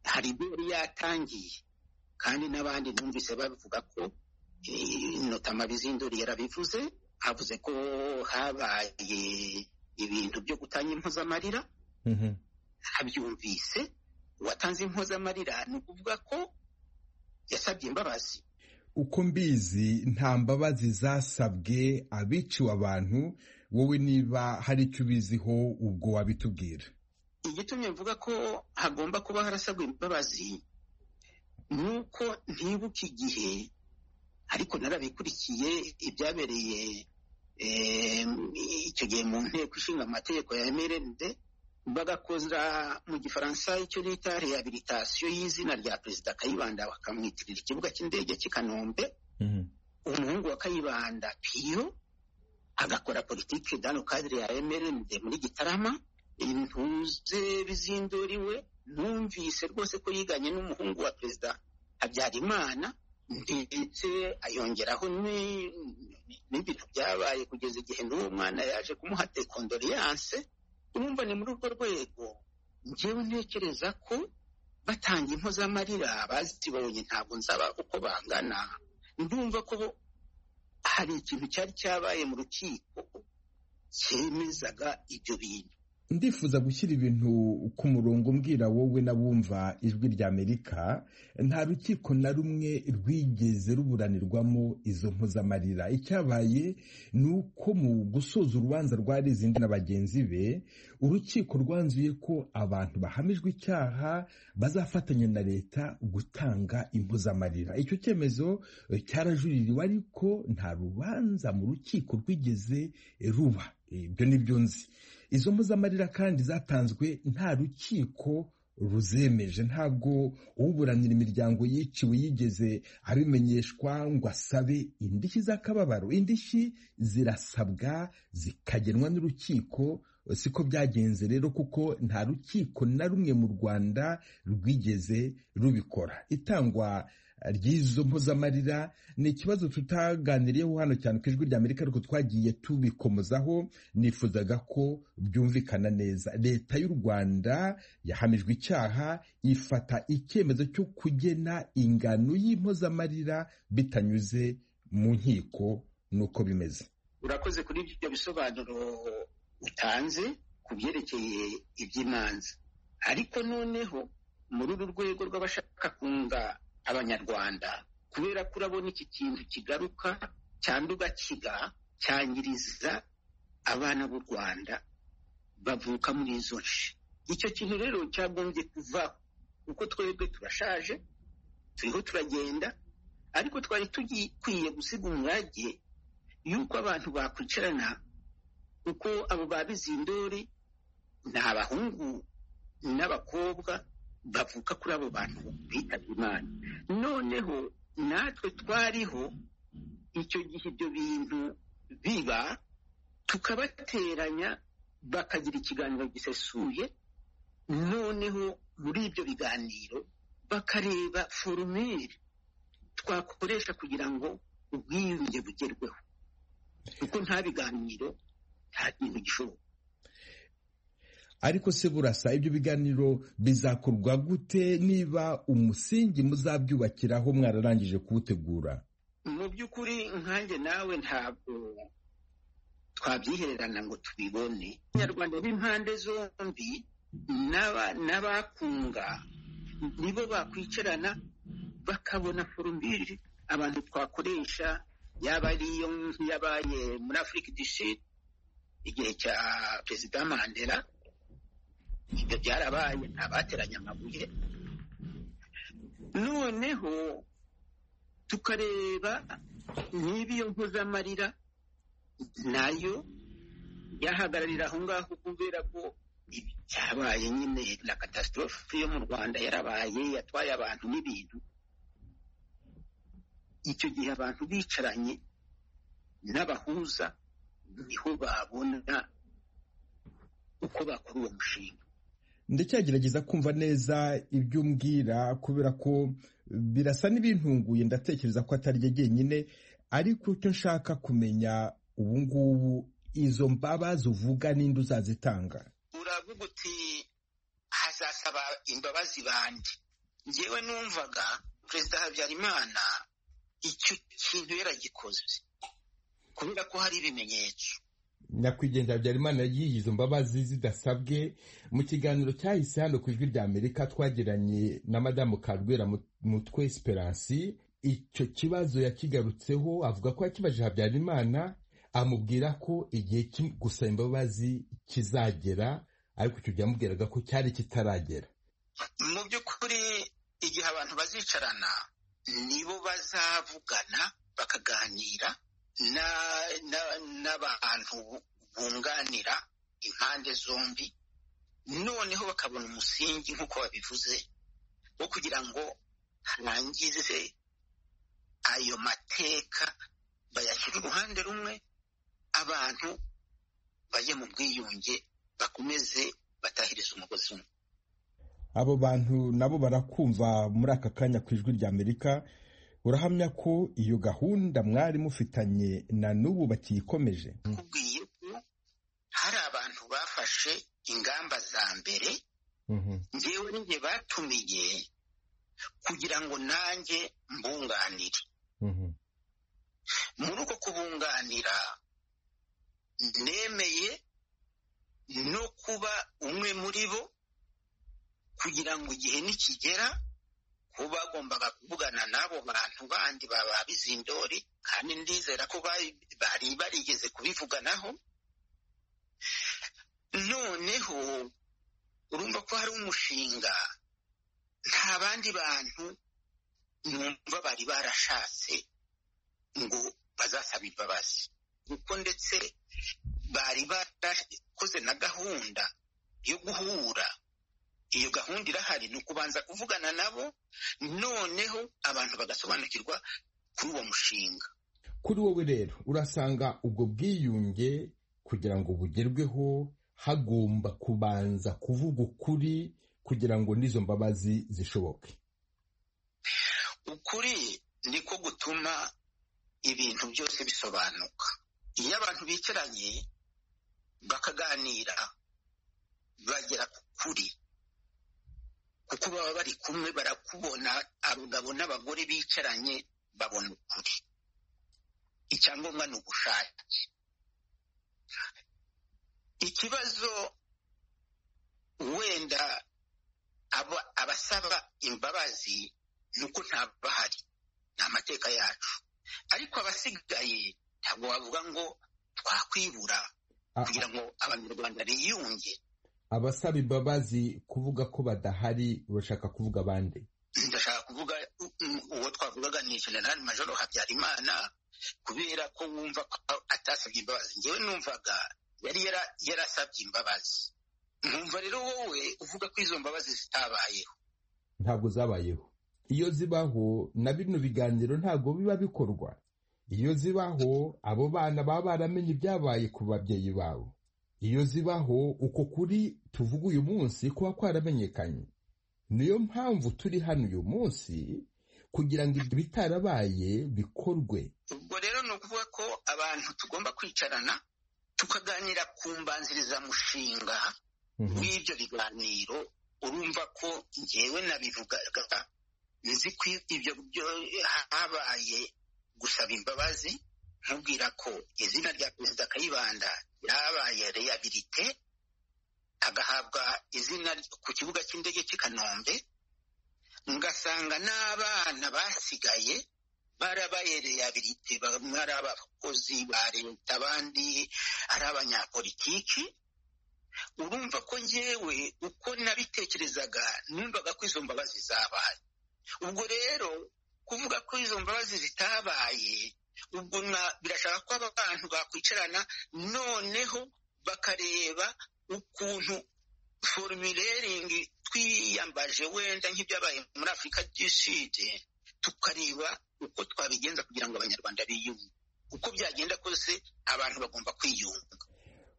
hari ibyo yari yatangiye kandi n'abandi numvise babivuga ko eh, mutama bizinduri yarabivuze avuze ko habaye ibintu byo gutanga impozamarira abyumvise uwatanze impozamarira ni ukuvuga ko yasabye imbabazi uko mbizi nta mbabazi zasabwe abiciwe abantu wowe niba hari icyo ubiziho ubwo wabitubwira igitumye mvuga ko hagomba kuba harasabwa imbabazi ni uko ntibuka igihe ariko narabikurikiye ibyabereye em, icyo gihe mu nteko ishinga amategeko ya mrnd bagakoza mu gifaransa icyo bita rehabilitasiyo y'izina rya perezida kayibanda bakamwitirira ikibuga cy'indege cy'i kanombe umuhungu wa kayibanda piyo agakora politiki dano kadire ya mrnd muri gitarama intuze bizinduriwe numvise rwose ko yiganye n'umuhungu wa perezida habyarimana ndetse ayongeraho ni- n'ibintu byabaye kugeza igihe n'uwo mwana yaje kumuha tekondoriyanse urumva ni muri urwo rwego njyewe ntekereza ko batanga impozamarira bazibonye ntabwo nzaba uko bangana ndumva ko hari ikintu cyari cyabaye mu rukiko cyemezaga ibyo bintu ndifuza gushyira ibintu ku murongo mbwira wowe n'abumva ijwi rya amerika nta rukiko na rumwe rwigeze ruburanirwamo izo mpuzamarira icyabaye ni uko mu gusoza urubanza rwa rezindi na bagenzi be urukiko rwanzuye ko abantu bahamijwe icyaha bazafatanya na leta gutanga impuzamarira icyo cyemezo eh, cyarajuririwe ariko nta rubanza mu rukiko rwigeze ruba ibyo nibyo nzi izo mpuzamarira kandi zatanzwe nta rukiko ruzemeje ntabwo uburanira imiryango yiciwe yigeze abimenyeshwa ngo asabe indishyi z'akababaro indishyi zirasabwa zikagenwa n'urukiko siko byagenze rero kuko nta rukiko na rumwe mu rwanda rwigeze rubikora itangwa ry'izo mpuzamarira ni ikibazo tutaganiriyeho hano cyane ku ijwi rya amerika ariko twagiye tubikomozaho nifuzaga ko byumvikana neza leta y'u rwanda yahamijwe icyaha ifata icyemezo cyo kugena ingano y'impozamarira bitanyuze mu nkiko nuko bimeze urakoze kuri ibyo bisobanuro utanze ku byerekeye iby'imanza ariko noneho muri uru rwego rw'abashaka kunga abanyarwanda kubera ko urabona iki kintu kigaruka cyangwa ugakiga cyangiriza abana b'u rwanda bavuka muri izo nshi icyo kintu rero cyagombye kuva kuko twebwe turashaje turiho turagenda ariko twari tugikwiye gusiga umwage y'uko abantu bakwicarana kuko abo ba bizindori ni abahungu n'abakobwa bavuka kuri abo bantu bitabye imana noneho natwe twariho icyo gihe ibyo bintu biba tukabateranya bakagira ikiganiro gisesuye noneho muri ibyo biganiro bakareba forumire twakoresha kugira ngo ubwiyunge bugerweho kuko nta biganiro nta kintu gishoboka ariko se burasa ibyo biganiro bizakorwa gute niba umusingi muzabyubakiraho mwararangije kuwutegura mu by'ukuri nkanjye nawe ntabwo twabyihererana ngo tubibone abanyarwanda b'impande zombi n'aba- n'abakunga nibo bakwicarana bakabona forumbiri abantu twakoresha yaba ari iyo yabaye muri afurika du Sud igihe cya perezida mandela ibyo byarabaye ntabateranya amabuye noneho tukareba niba iyo mpuzamarira nayo yahagararira aho ngaho kubera ko ibi byabaye nyine na katastorofe yo mu rwanda yarabaye yatwaye abantu n'ibintu icyo gihe abantu bicaranye n'abahuza niho babona uko bakora uwo mushinga ndacyagerageza kumva neza ibyo umbwira kubera ko birasa n'ibintunguye ndatekereza ko atari ryo jyenyine ariko icyo nshaka kumenya ubu ngubu izo mbabazi uvuga n'indi uzazitanga uravuga uti hazasaba imbabazi bande ngewe numvaga perezida habyarimana icyo kintu yaragikoze kubera ko hari ibimenyetso nyakwigendera habyarimana yiyihe izo mbabazi zidasabwe mu kiganiro cyahise hano ku ijwi rya amerika twagiranye na madamu karwera mutwe esperance icyo kibazo yakigarutseho avuga ko yakibajije habyarimana amubwira ko igihe cyo gusaba imbabazi kizagera ariko icyo byamubwiraga ko cyari kitaragera mu by'ukuri igihe abantu bazicarana nibo bazavugana bakaganira na- na- n'abantu bunganira impande zombi noneho bakabona umusingi nk'uko babivuze wo kugira ngo harangize ayo mateka bayashyire uruhande rumwe abantu bajye mu bwiyunge bakomeze batahirize umugozi umwe abo bantu nabo barakumva muri aka kanya ku ijwi rya amerika urahamya ko iyo gahunda mwari mufitanye na n'ubu bakiyikomeje kubwiye ko hari abantu bafashe ingamba za mbere ngewe n'inge batumiye kugira ngo nanjye mbunganire muri uko kubunganira nemeye no kuba umwe muri bo kugira ngo igihe nikigera kuba bagombaga kuvugana n'abo bantu bandi baba bizindori kandi ndizera ko bari bari barigeze kubivuganaho noneho urumva ko hari umushinga nta bandi bantu numva bari barashatse ngo bazasaba imbabazi kuko ndetse bari barakoze na gahunda yo guhura iyo gahunda irahari ni ukubanza kuvugana nabo noneho abantu bagasobanukirwa kuri uwo mushinga kuri wowe rero urasanga ubwo bwiyunge kugira ngo bugerweho hagomba kubanza kuvuga ukuri kugira ngo n'izo mbabazi zishoboke ukuri niko gutuma ibintu byose bisobanuka iyo abantu bicaranye bakaganira bagera ku kuri kuko baba bari kumwe barakubona abagabo n'abagore bicaranye babona ukuri icyangombwa ni ugushake ikibazo wenda abasaba imbabazi ni uko bahari ni amateka yacu ariko abasigaye ntabwo bavuga ngo twakwibura kugira ngo abanyarwanda biyunge abasaba imbabazi kuvuga ko badahari urashaka kuvuga abandi ndashaka kuvuga uwo twavugaga ni generali majoro habyarimana kubera ko wumva ko atasabye imbabazi ngewe numvaga yari yarasabye imbabazi nkumva rero wowe uvuga ko izo mbabazi zitabayeho ntabwo zabayeho iyo zibaho na bino biganiro ntabwo biba bikorwa iyo zibaho abo bana baba baramenye ibyabaye ku babyeyi babo iyo zibaho uko kuri tuvuga uyu munsi kuba kwaramenyekanye niyo mpamvu turi hano uyu munsi kugira ngo ibyo bitarabaye bikorwe ubwo rero ni ukuvuga ko abantu tugomba kwicarana tukaganira ku mbanzirizamushinga w'ibyo biganiro urumva ko ngewe nabivugaga nzi ko ibyo habaye gusaba imbabazi nkubwira ko izina rya perezida kayibanda ryabaye reyabilite agahabwa izina ku kibuga cy'indege cy'i kanombe ngasanga n'abana basigaye barabaye reyabilite bamwe ari abakozi ba leta abandi ari abanyapolitiki urumva ko ngewe uko nabitekerezaga numvaga ko izo mbabazi zabaye ubwo rero kuvuga ko izo mbabazi zitabaye ubwo birashaka ko aba bantu bakwicarana noneho bakareba ukuntu forumileringi twiyambaje wenda nk'ibyabaye muri afurika y'iside tukareba uko twabigenza kugira ngo abanyarwanda biyunge uko byagenda kose abantu bagomba kwiyunga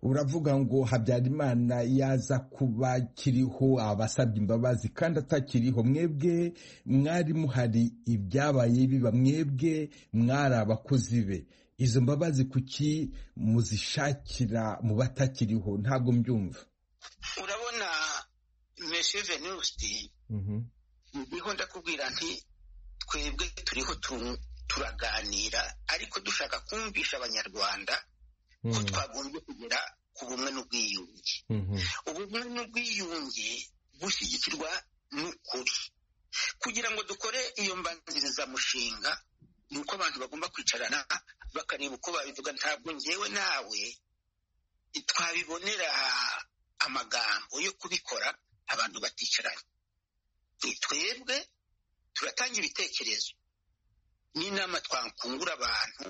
uravuga ngo habyarimana yaza kuba kiriho abasabye imbabazi kandi atakiriho mwebwe mwari muhari ibyabaye biba mwebwe mwari abakozi be izo mbabazi kuki muzishakira mu batakiriho ntabwo mbyumva urabona meshe venusti ndiho ndakubwira nti twebwe turiho turaganira ariko dushaka kumvisha abanyarwanda ko twagombye kugera ku bumwe n'ubwiyunge ubumwe n'ubwiyunge bushyigikirwa n'ukuri kugira ngo dukore iyo mbanzirizamushinga ni uko abantu bagomba kwicarana bakareba uko babivuga ntabwo ngewe nawe twabibonera amagambo yo kubikora abantu baticaranye ni twebwe turatanga ibitekerezo n'inama twakungura abantu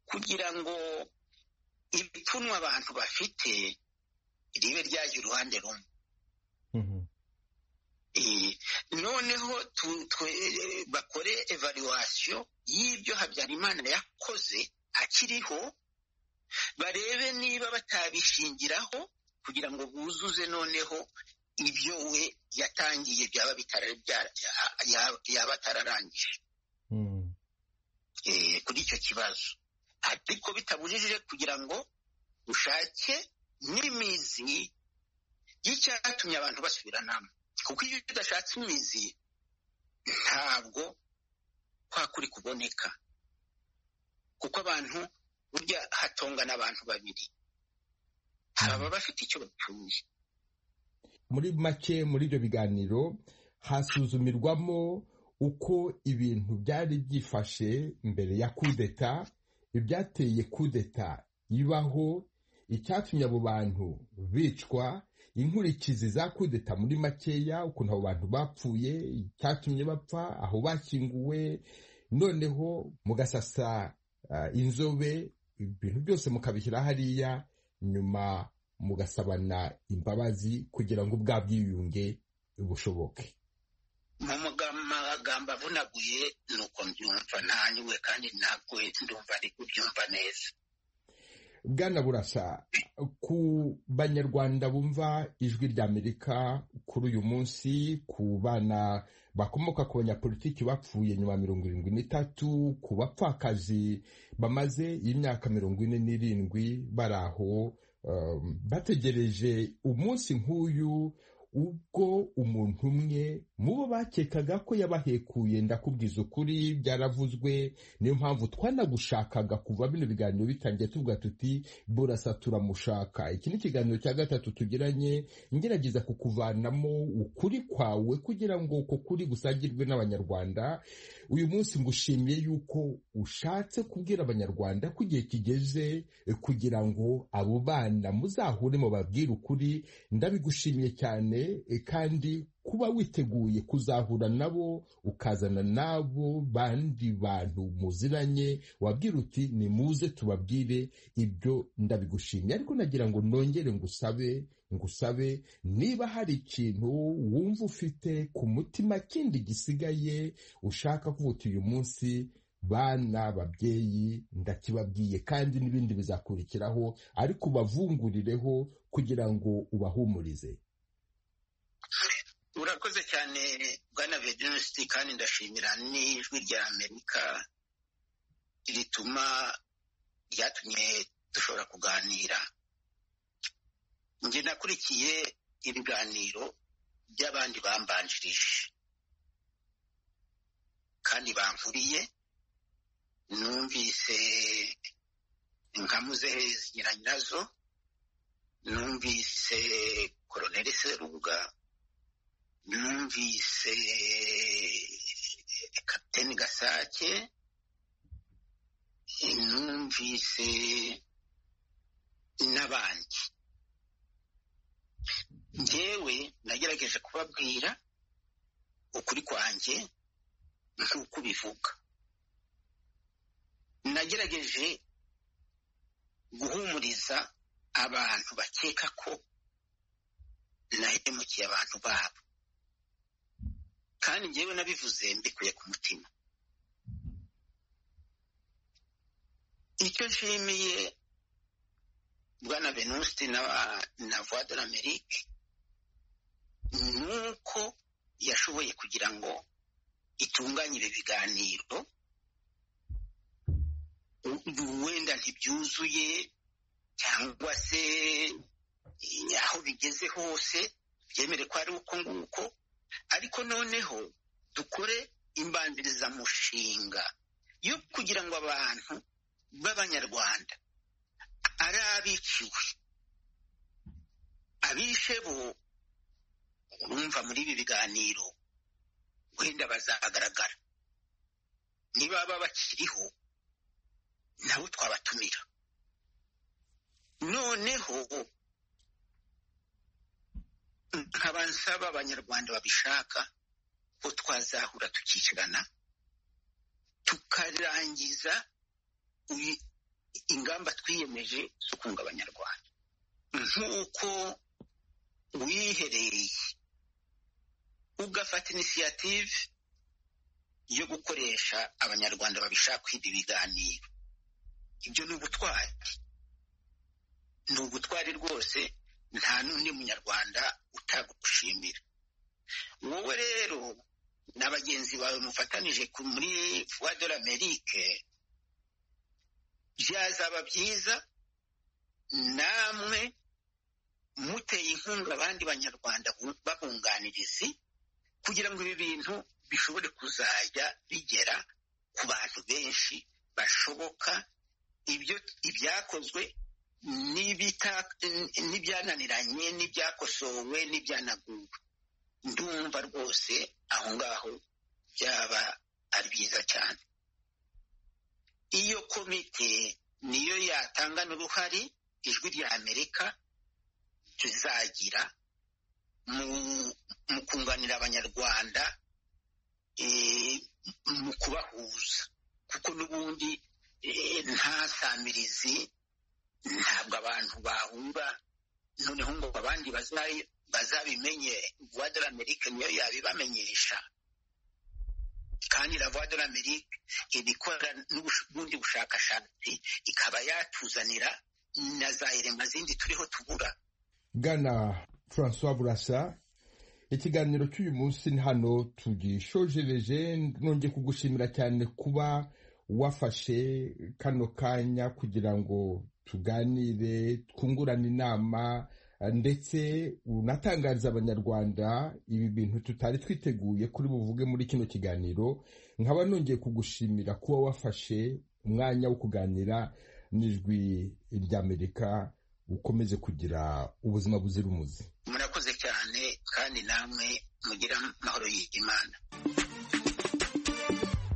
kugira ngo ibipfunwa abantu bafite ribe ryajya uruhande rumwe noneho bakore evaluwasiyo y'ibyo habyarimana yakoze akiriho barebe niba batabishingiraho kugira ngo buzuze noneho ibyo we yatangiye byaba yaba atararangije kuri icyo kibazo ariko bitabujijije kugira ngo ushake n'imizi y'icyatumye abantu basubiranamo kuko iyo udashatse imizi ntabwo kwa kuri kuboneka kuko abantu burya hatongana abantu babiri baba bafite icyo bapfuye muri make muri ibyo biganiro hasuzumirwamo uko ibintu byari byifashe mbere ya kudeta ibyateye kudeta ibaho icyatumye abo bantu bicwa inkurikizi za kudeta muri makeya ukuntu abo bantu bapfuye icyatumye bapfa aho bashyinguwe noneho mugasasa ah, inzobe ibintu byose mukabishyira hariya nyuma mugasabana imbabazi kugira ngo bwa bwiyunge bushoboke mu muga- magambo avunaguye ni uko mbyumva ntanyuwe kandi ntabwo ndumva ari kubyumva neza bwana burasa ku banyarwanda bumva ijwi ry'amerika kuri uyu munsi ku bana bakomoka ku banyapolitiki bapfuye nyuma ya mirongo irindwi n'itatu ku bapfakazi bamaze imyaka mirongo ine n'irindwi bari aho um, bategereje umunsi nk'uyu ubwo umuntu umwe mu bo bakekaga ko yabahekuye ndakubwiza ukuri byaravuzwe niyo mpamvu twanagushakaga kuva bino biganiro bitangiye tuvuga tuti burasa turamushaka iki ni ikiganiro cya gatatu tugiranye ngerageza kukuvanamo ukuri kwawe kugira ngo uko kuri gusangirwe n'abanyarwanda uyu munsi ngushimiye yuko ushatse kubwira abanyarwanda ko igihe kigeze eh, kugira ngo abo bana muzahure mubabwire ukuri ndabigushimiye cyane eh, kandi kuba witeguye kuzahura nabo ukazana n'abo bandi bantu muziranye wabwira uti nimuze tubabwire ibyo ndabigushimiye ariko nagira ngo nongere ngusabe ngusabe niba hari ikintu wumva ufite ku mutima kindi gisigaye ushaka kuvuga uti uyu munsi bana babyeyi ndakibabwiye kandi n'ibindi bizakurikiraho ariko ubavungurireho kugira ngo ubahumurize urakoze cyane bwana vedanisiti kandi ndashimira n'ijwi rya amerika rituma ryatumye dushobora kuganira njye nakurikiye ibiganiro by'abandi bambanjirije kandi bankuriye numvise nkamuze nyiranyirazo numvise koroneli serubuga numvise kapiteni gasake numvise n'abandi njyewe nagerageje kubabwira ukuri kwanjye nk'uko ubivuga nagerageje guhumuriza abantu bakeka ko nahemukiye abantu babo kandi njyewe nabivuze mbikuye ku mutima icyo nshimiye bwana venuste na, na voix de l'amerique ni uko yashoboye kugira ngo itunganye ibi biganiro wenda ntibyuzuye cyangwa se eh, aho bigeze hose byemere ko ari uko nguko ariko noneho dukore imbanzirizamushinga yo kugira ngo abantu b'abanyarwanda ari abiciwe abishe bo urumva muri ibi biganiro wenda bazagaragara nibaba bakiriho nabo twabatumira noneho nkaba nsaba abanyarwanda babishaka ko twazahura tukicarana tukarangiza i- ingamba twiyemeje zo kunga abanyarwanda nk'uko wihereye ugafata inisiyative yo gukoresha abanyarwanda babishaka ibi biganiro ibyo ni ubutwari ni ubutwari rwose nta n'undi munyarwanda utagushimira wowe rero na bagenzi bawe mufatanije ku- muri voix de l'amerique byazaba byiza namwe muteye inkunga abandi banyarwanda bu- babunganirizi kugira ngo ibi bintu bishobore kuzajya bigera ku bantu benshi bashoboka ibyo ibyakozwe n'ibita n'ibyananiranye n'ibyakosowe n'ibyanaguwe ndumva rwose aho ngaho byaba ari byiza cyane iyo komite niyo yatanga n'uruhare ijwi rya amerika tuzagira mu kunganira abanyarwanda mu kubahuza kuko n'ubundi nta samirizi ntabwo abantu bahura noneho ngo abandi bazabimenye vuwa de l'amerique niyo yabibamenyesha kandi na vuwa de l'amerique iba ikora n'ubundi bushakashatsi ikaba yatuzanira na za irema zindi turiho tubura gana francois burasa ikiganiro cy'uyu munsi hano tugishojereje nongeye kugushimira cyane kuba wafashe kano kanya kugira ngo tuganire twungurane inama ndetse unatangariza abanyarwanda ibi bintu tutari twiteguye kuri buvuge muri kino kiganiro nkaba nongeye kugushimira kuba wafashe umwanya wo kuganira n'ijwi ry'amerika ukomeze kugira ubuzima buzira umuze murakoze cyane kandi namwe mugira amahoro y'imana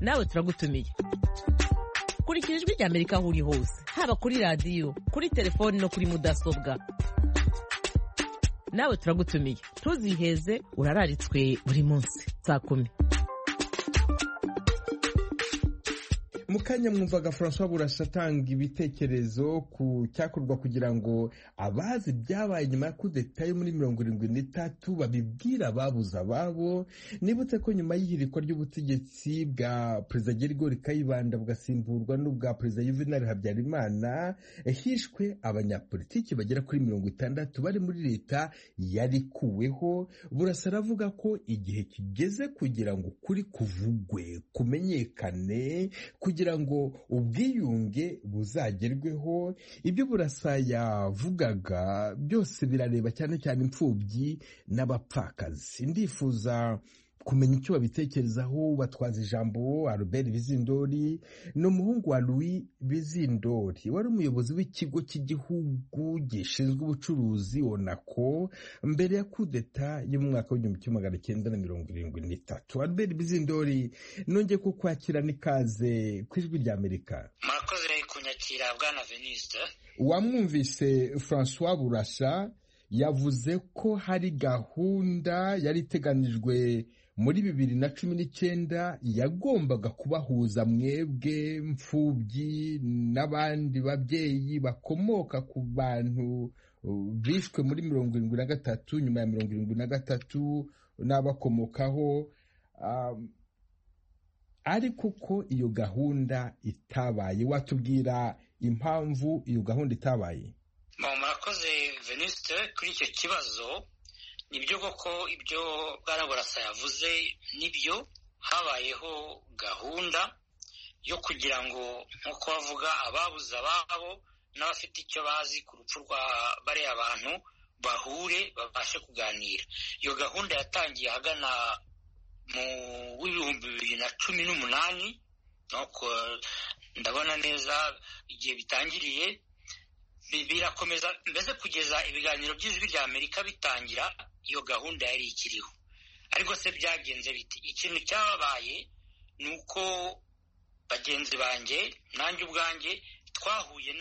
nawe turagutumiye kurikira ijwi rya amerika aho uri hose haba kuri radiyo kuri telefoni no kuri mudasobwa nawe turagutumiye ntuziheze urararitswe buri munsi saa kumi mu kanya mwumvaga francois burasa atanga ibitekerezo ku cyakorwa kugira ngo abazi ibyabaye nyuma ya kudeta yo muri mirongo irindwi n'itatu babibwira ababuze ababo nibutse ko nyuma y'ihirikwa ry'ubutegetsi bwa perezida gerigori kayibanda bugasimburwa n'ubwa perezida yuvenali habyarimana hishwe abanyapolitiki bagera kuri mirongo itandatu bari muri leta yarikuweho burasa aravuga ko igihe kigeze kugira ngo ukuri kuvugwe kumenyekane kugira ngo ubwiyunge buzagerweho ibyo burasa yavugaga byose birareba cyane cyane imfubyi n'abapfakazi ndifuza kumenya icyo babitekerezaho batwaza ijambo Albert Bizindori ni umuhungu wa Louis Bizindori wari umuyobozi w'ikigo cy'igihugu gishinzwe ubucuruzi onako mbere ya kudeta yo mu mwaka w'igihumbi kimwe magana cyenda na mirongo irindwi n'itatu Albert Bizindori nongeye ko kwakira n'ikaze ku ijwi rya Amerika murakoze kunyakira bwana veniste wamwumvise Francois Burasha yavuze ko hari gahunda yari iteganijwe muri bibiri na cumi n'icyenda yagombaga kubahuza mwebwe mfubyi n'abandi babyeyi bakomoka ku bantu bishwe muri mirongo irindwi na gatatu nyuma ya mirongo irindwi na gatatu n'abakomokaho ariko ko iyo gahunda itabaye watubwira impamvu iyo gahunda itabaye murakoze veniste kuri icyo kibazo nibyo koko ibyo bwaraburasa yavuze nibyo habayeho gahunda yo kugira ngo nk'uko bavuga ababuze ababo n'abafite icyo bazi ku rupfu rwa bariya bantu bahure babashe kuganira iyo gahunda yatangiye ahagana mu w'ibihumbi bibiri na cumi n'umunani ndabona neza igihe bitangiriye birakomeza mbese kugeza ibiganiro by'ijwi rya amerika bitangira iyo gahunda yari ikiriho ariko se byagenze biti ikintu cyabaye ni uko bagenzi banjye nanjye ubwanjye twahuye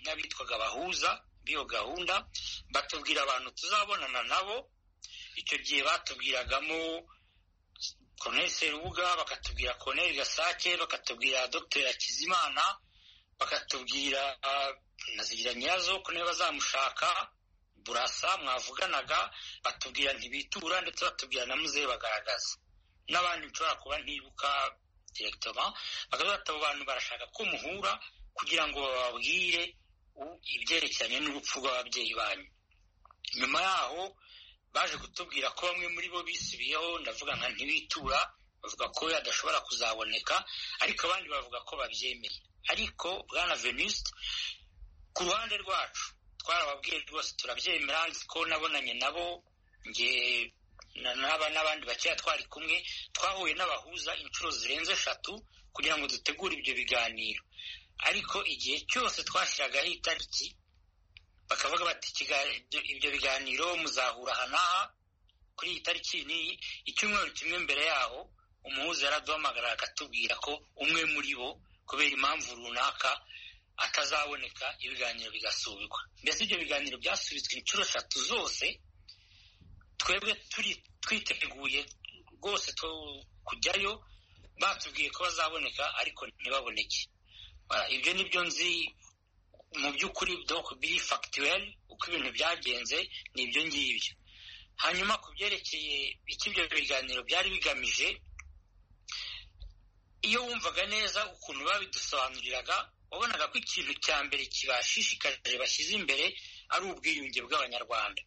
n'abitwaga abahuza b'iyo gahunda batubwira abantu tuzabonana nabo icyo gihe batubwiragamo Colonel Serubuga bakatubwira Colonel Gasake bakatubwira Dr Hakizimana bakatubwira nazigira nyazo ko niba bazamushaka burasa mwavuganaga batubwira ntibitura ndetse batubwira na muzehe bagaragaza n'abandi nshobora kuba ntibuka direkitoma bakavuga ati abo bantu barashaka ko muhura kugira ngo bababwire ibyerekeranye n'urupfu rw'ababyeyi banyu nyuma yaho baje kutubwira ko bamwe muri bo bisibiyeho ndavuga nka ntibitura bavuga ko adashobora kuzaboneka ariko abandi bavuga ko babyemeye ariko bwana veniste ku ruhande rwacu twarababwiye rwose turabyemera nzi ko nabonanye nabo nge n'aba n'abandi bakeya twari kumwe twahuye n'abahuza inshuro zirenze eshatu kugira ngo dutegure ibyo biganiro ariko igihe cyose twashyiragaho itariki bakavuga bati "Ikiga- ibyo- ibyo biganiro muzahura aha n'aha kuri iyi tariki n'iyi icyumweru kimwe mbere yaho umuhuza yaraduhamagara akatubwira ko umwe muri bo kubera impamvu runaka atazaboneka ibiganiro bigasubikwa mbese ibyo biganiro byasubitswe inshuro eshatu zose twebwe turi twiteguye rwose two- kujyayo batubwiye ko bazaboneka ariko ntibaboneke Ah, ibyo ni byo nzi mu by'ukuri donc biri factuel uko ibintu byagenze ni ibyo ngibyo hanyuma ku byerekeye icyo ibyo biganiro byari bigamije iyo wumvaga neza ukuntu babidusobanuriraga wabonaga ko ikintu cya mbere kibashishikarije bashyize imbere ari ubwiyunge bw'abanyarwanda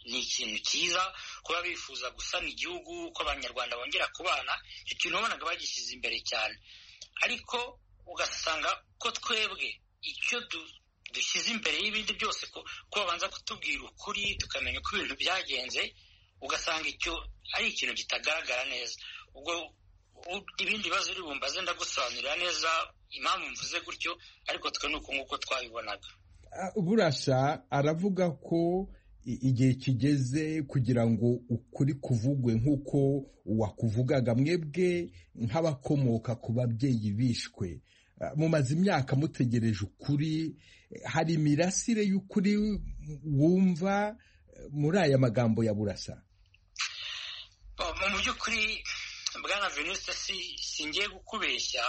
ni ikintu cyiza kuba bifuza gusana igihugu ko abanyarwanda bongera kubana icyo kintu wabonaga bagishyize imbere cyane ariko ugasanga ko twebwe icyo du- dushyize imbere y'ibindi byose ko ko babanza kutubwira ukuri tukamenya uko ibintu byagenze ugasanga icyo ari ikintu kitagaragara neza ubwo u- ibindi bibazo uri bumbaze ndagusobanurira neza impamvu mvuze gutyo ariko twe ni uku nguko twabibonaga Ah, burasha aravuga ko i- igihe kigeze kugira ngo ukuri kuvugwe nk'uko wakuvugaga mwebwe nk'abakomoka ku babyeyi bishwe Ah, mumaze imyaka mutegereje ukuri Eh, hari imirasire y'ukuri wumva eh, muri aya magambo ya burasa Oh, mu by'ukuri bwana veniste si singiye kukubeshya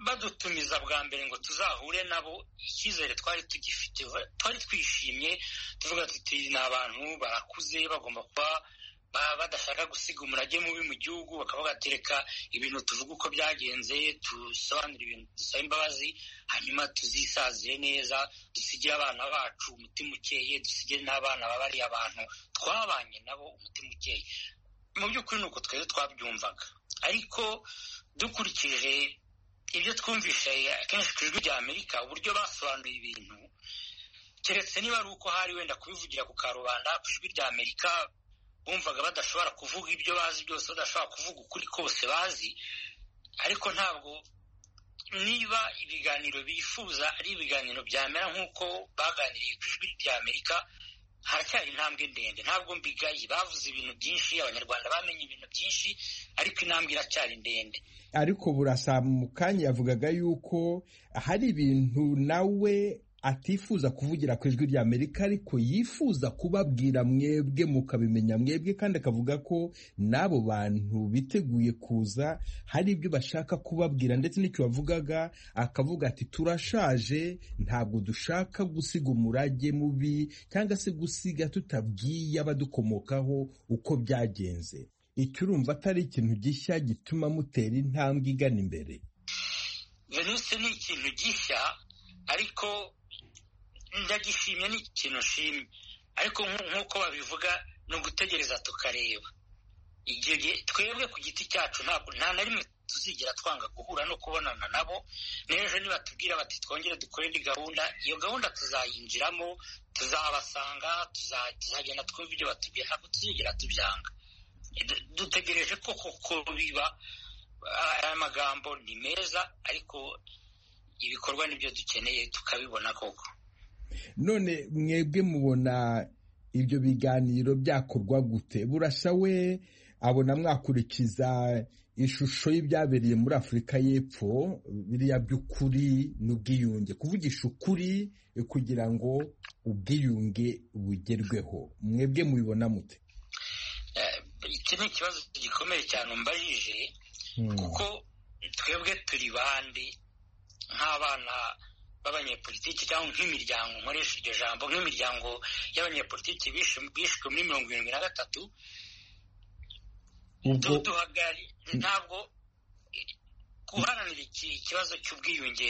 badutumiza bwa mbere ngo tuzahure nabo icyizere twari tugifite twari twishimye tuvuga tuti ni abantu barakuze bagomba kuba ba- badashaka gusiga umurage mubi mu gihugu bakavuga ati reka ibintu tuvuga uko byagenze dusobanure ibintu dusaba imbabazi hanyuma tuzisazire neza dusigire abana bacu umutima ukeye dusigire n'abana babari abantu twabanye nabo umutima ukeye mu by'ukuri ni uko twebwe twabyumvaga ariko dukurikije ibyo twumvise akenshi ku ijwi rya amerika uburyo basobanuye ibintu keretse niba ari uko hari wenda kubivugira ku karubanda ku ijwi rya amerika bumvaga badashobora kuvuga ibyo bazi byose badashobora kuvuga ukuri kose bazi ariko ntabwo niba ibiganiro bifuza ari ibiganiro byamera nk'uko baganiriye ku ijwi rya amerika haracyari intambwe ndende ntabwo mbigaye bavuze ibintu byinshi abanyarwanda bamenye ibintu byinshi ariko intambwe iracyari ndende ariko burasa mu kanya yavugaga yuko hari ibintu nawe atifuza kuvugira ku ijwi rya amerika ariko yifuza kubabwira mwebwe mukabimenya mwebwe kandi akavuga ko n'abo bantu biteguye kuza hari ibyo bashaka kubabwira ndetse n'icyo bavugaga akavuga ati turashaje ntabwo dushaka gusiga umurage mubi cyangwa se gusiga tutabwiye abadukomokaho uko byagenze icyo urumva atari ikintu gishya gituma mutera intambwe igana imbere venuse ni ikintu gishya ariko ndagishimye ni ikintu nshimye ariko nk'u- nk'uko babivuga ni ugutegereza tukareba igihe gi- twebwe ku giti cyacu ntabwo nta na rimwe tuzigera twanga guhura no kubonana nabo n'ejo nibatubwira bati twongere dukore indi gahunda iyo gahunda tuzayinjiramo tuzabasanga tuza- tuzagenda twumva ibyo batubwira ntabwo tuzigera tubyanga Du- dutegereje ko koko biba aya magambo ni meza ariko ibikorwa nibyo dukeneye tukabibona koko none mwebwe mubona ibyo biganiro byakorwa gute burasa we abona mwakurikiza ishusho y'ibyabereye muri afurika y'epfo biriya by'ukuri n'ubwiyunge kuvugisha ukuri kugira ngo ubwiyunge bugerweho mwebwe mubibona mute Eh, iki ni ikibazo gikomeye cyane umbajije kuko twebwe turi bande nk'abana b'abanyepolitiki cyangwa nk'imiryango nkoresha iryo jambo nk'imiryango y'abanyepolitiki bishe- bishwe muri mirongo irindwi na gatatu ubwo duhagarari ntabwo guharanira iki ikibazo cy'ubwiyunge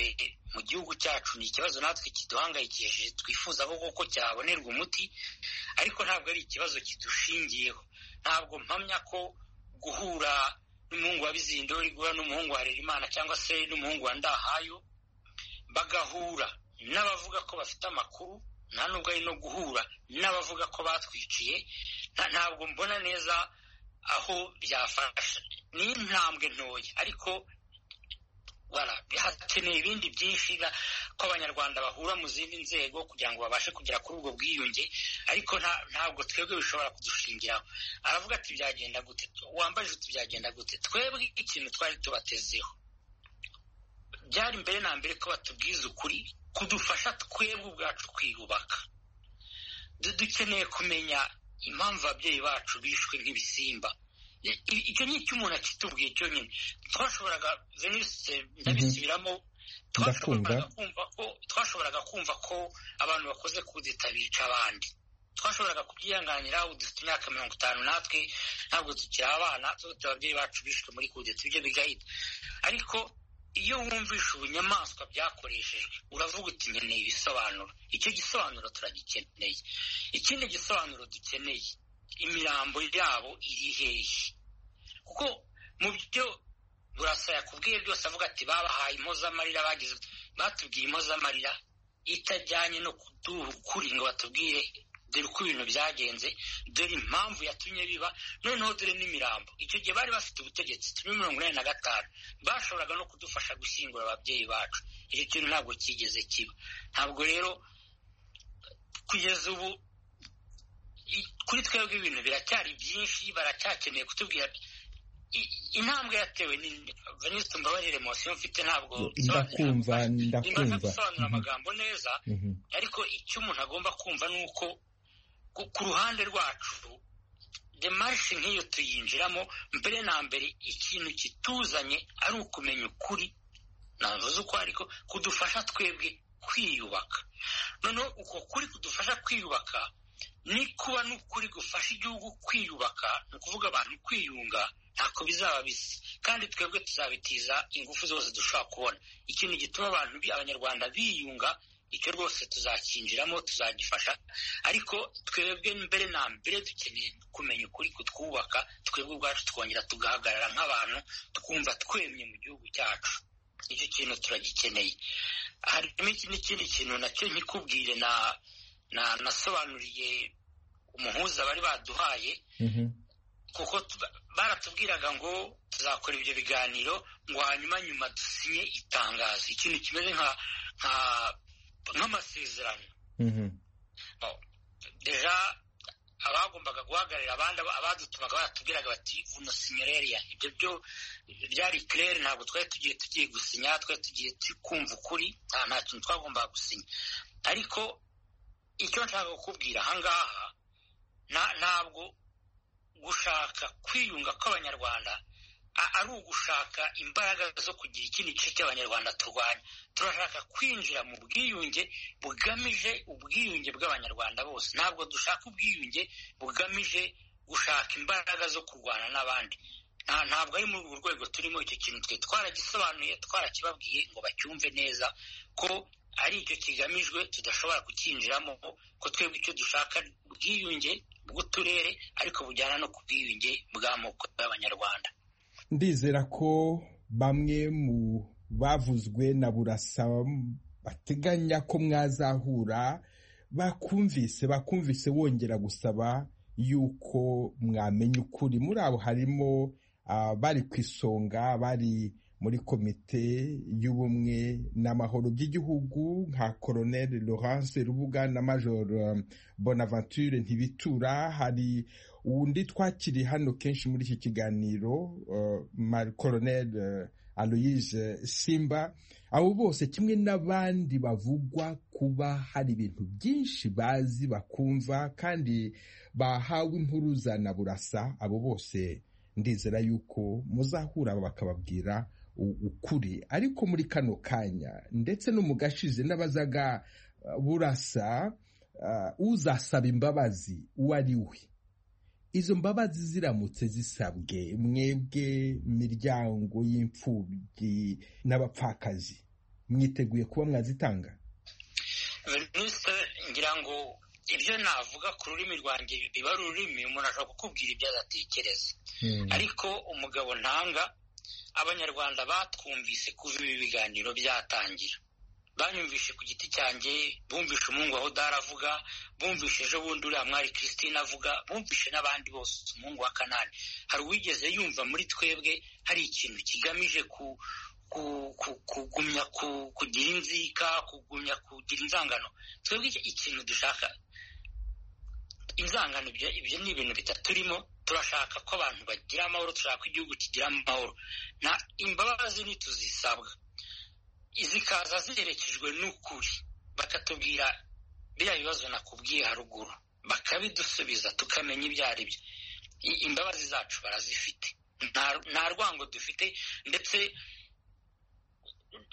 mu gihugu cyacu ni ikibazo natwe kiduhangayikishije twifuza ko koko cyabonerwa umuti ariko ntabwo ari ikibazo kidushingiyeho ntabwo mpamya ko guhura n'umuhungu wa bizindori guhura n'umuhungu wa rerimana cyangwa se n'umuhungu wa ndahayo bagahura n'abavuga ko bafite amakuru nta nubwo ari no guhura n'abavuga ko batwiciye nta- ntabwo mbona neza aho byafasha ni intambwe ntoya ariko hakeneye ibindi byinshi ko abanyarwanda bahura mu zindi nzego kugira ngo babashe kugera kuri ubwo bwiyunge ariko ntabwo twebwe bishobora kudushingiraho aravuga ati byagenda gute wambaje uti byagenda gute twebwe ikintu twari tubatezeho byari mbere na mbere ko batubwiza ukuri kudufasha twebwe ubwacu kwiyubaka dukeneye kumenya impamvu ababyeyi bacu bishwe nk'ibisimba icyo ni icyo umuntu akitubwiye cyonyine twashoboraga ndabisubiramo twashoboraga kumva ko abantu bakoze kudeta bica abandi twashoboraga kubyihanganira ubu dufite imyaka mirongo itanu natwe ntabwo tukiri abana tuba ababyeyi bacu bishwe muri kudeta ibyo bigahita ariko iyo wumvisha ubunyamaswa byakoreshejwe uravuga uti nkeneye ibisobanuro icyo gisobanuro turagikeneye ikindi gisobanuro dukeneye imirambo yabo iri hehe kuko mu byo burasa yakubwiye byose avuga ati babahaye impozamarira bagize batubwiye impozamarira itajyanye no kuduha ukuri ngo batubwire dore uko ibintu byagenze dore impamvu yatumye biba noneho dore n'imirambo icyo gihe bari bafite ubutegetsi turi mirongo inani na gatanu bashoboraga no kudufasha gushyingura ababyeyi bacu icyo kintu ntabwo cyigeze kiba ntabwo rero kugeza ubu kuri twebwe ibintu biracyari byinshi baracyakeneye kutubwira intambwe yatewe venisite mbabarire mosiyo mfite ntabwo ndakumva imaze gusobanura amagambo neza ariko icyo umuntu agomba kumva ni uko ku ruhande rwacu demarishe nk'iyo tuyinjiramo mbere na mbere ikintu kituzanye ari ukumenya ukuri navuze uko ariko kudufasha twebwe kwiyubaka noneho uko kuri kudufasha kwiyubaka ni kuba n'ukuri gufasha igihugu kwiyubaka ni ukuvuga abantu kwiyunga ntako bizaba bisa kandi twebwe tuzabitiza ingufu zose dushobora kubona ikintu gituma abantu abanyarwanda biyunga icyo rwose tuzakinjiramo tuzagifasha ariko twebwe mbere na mbere dukeneye kumenya ukuri kutwubaka twebwe ubwacu tukongera tugahagarara nk'abantu twumva twemye mu gihugu cyacu icyo kintu turagikeneye harimo n'ikindi kintu nacyo nkikubwire na nasobanuriye umuhuza bari baduhaye kuko baratubwiraga ngo tuzakora ibyo biganiro ngo hanyuma nyuma dusinye itangazo ikintu kimeze nk'amasezerano deja abagombaga guhagararira abandi abadutumaga baratubwiraga bati vuno sinyereriya ibyo byo byari kirere ntabwo twari tugiye tugiye gusinya twari tugiye kumva ukuri nta kintu twagombaga gusinya ariko icyo nshaka kukubwira ahangaha ntabwo gushaka kwiyunga kw'abanyarwanda ari ugushaka imbaraga zo kugira ikindi gice cy'abanyarwanda turwanya turashaka kwinjira mu bwiyunge bugamije ubwiyunge bw'abanyarwanda bose ntabwo dushaka ubwiyunge bugamije gushaka imbaraga zo kurwana n'abandi ntabwo ari muri urwo rwego turimo icyo kintu twe twaragisobanuye twarakibabwiye ngo bacyumve neza ko ari icyo kigamijwe tudashobora kukinjiramo ko twebwe icyo dushaka ubwiyunge bw'uturere ariko bujyana no ku bwiyunge bw'amoko y'abanyarwanda ndizera ko bamwe mu bavuzwe na burasa bateganya ko mwazahura bakumvise bakumvise wongera gusaba yuko mwamenya ukuri muri abo harimo bari ku isonga bari muri komite y'ubumwe n'amahoro by'igihugu nka koroneli Laurence rubuga na major bonaventure ntibitura hari undi twakiri hano kenshi muri iki kiganiro koroneli aloyise simba abo bose kimwe n'abandi bavugwa kuba hari ibintu byinshi bazi bakumva kandi bahawe impuruza na burasa abo bose ndizera yuko muzahura bakababwira ukuri ariko muri kano kanya ndetse no mu gashize n'abazaga burasa uzasaba imbabazi uwo ari we izo mbabazi ziramutse zisabwe mwebwe miryango y'imfubyi n'abapfakazi mwiteguye kuba mwazitanga ngira ngo ibyo navuga ku rurimi rwanjye biba ari ururimi umuntu ashobora kukubwira ibyo adatekereza ariko umugabo ntanga abanyarwanda batwumvise kuva ibi biganiro byatangira banyumvishe ku giti cyanjye bumvishe umuhungu wa hodari avuga bumvishe ejo bundi uriya mwari christine avuga bumvishe n'abandi bose umuhungu wa kanani hari uwigeze yumva muri twebwe hari ikintu kigamije ku kugumya kugira inzika kugumya kugira inzangano twebwe ikintu dushaka inzangano ibyo ni ibintu bitaturimo turashaka ko abantu bagira amahoro turashaka ko igihugu kigira amahoro na imbabazi ntituzisabwa zikaza ziherekejwe n'ukuri bakatubwira biriya bibazo nakubwiye haruguru bakabidusubiza tukamenya ibyo ari byo imbabazi zacu barazifite nta rwango dufite ndetse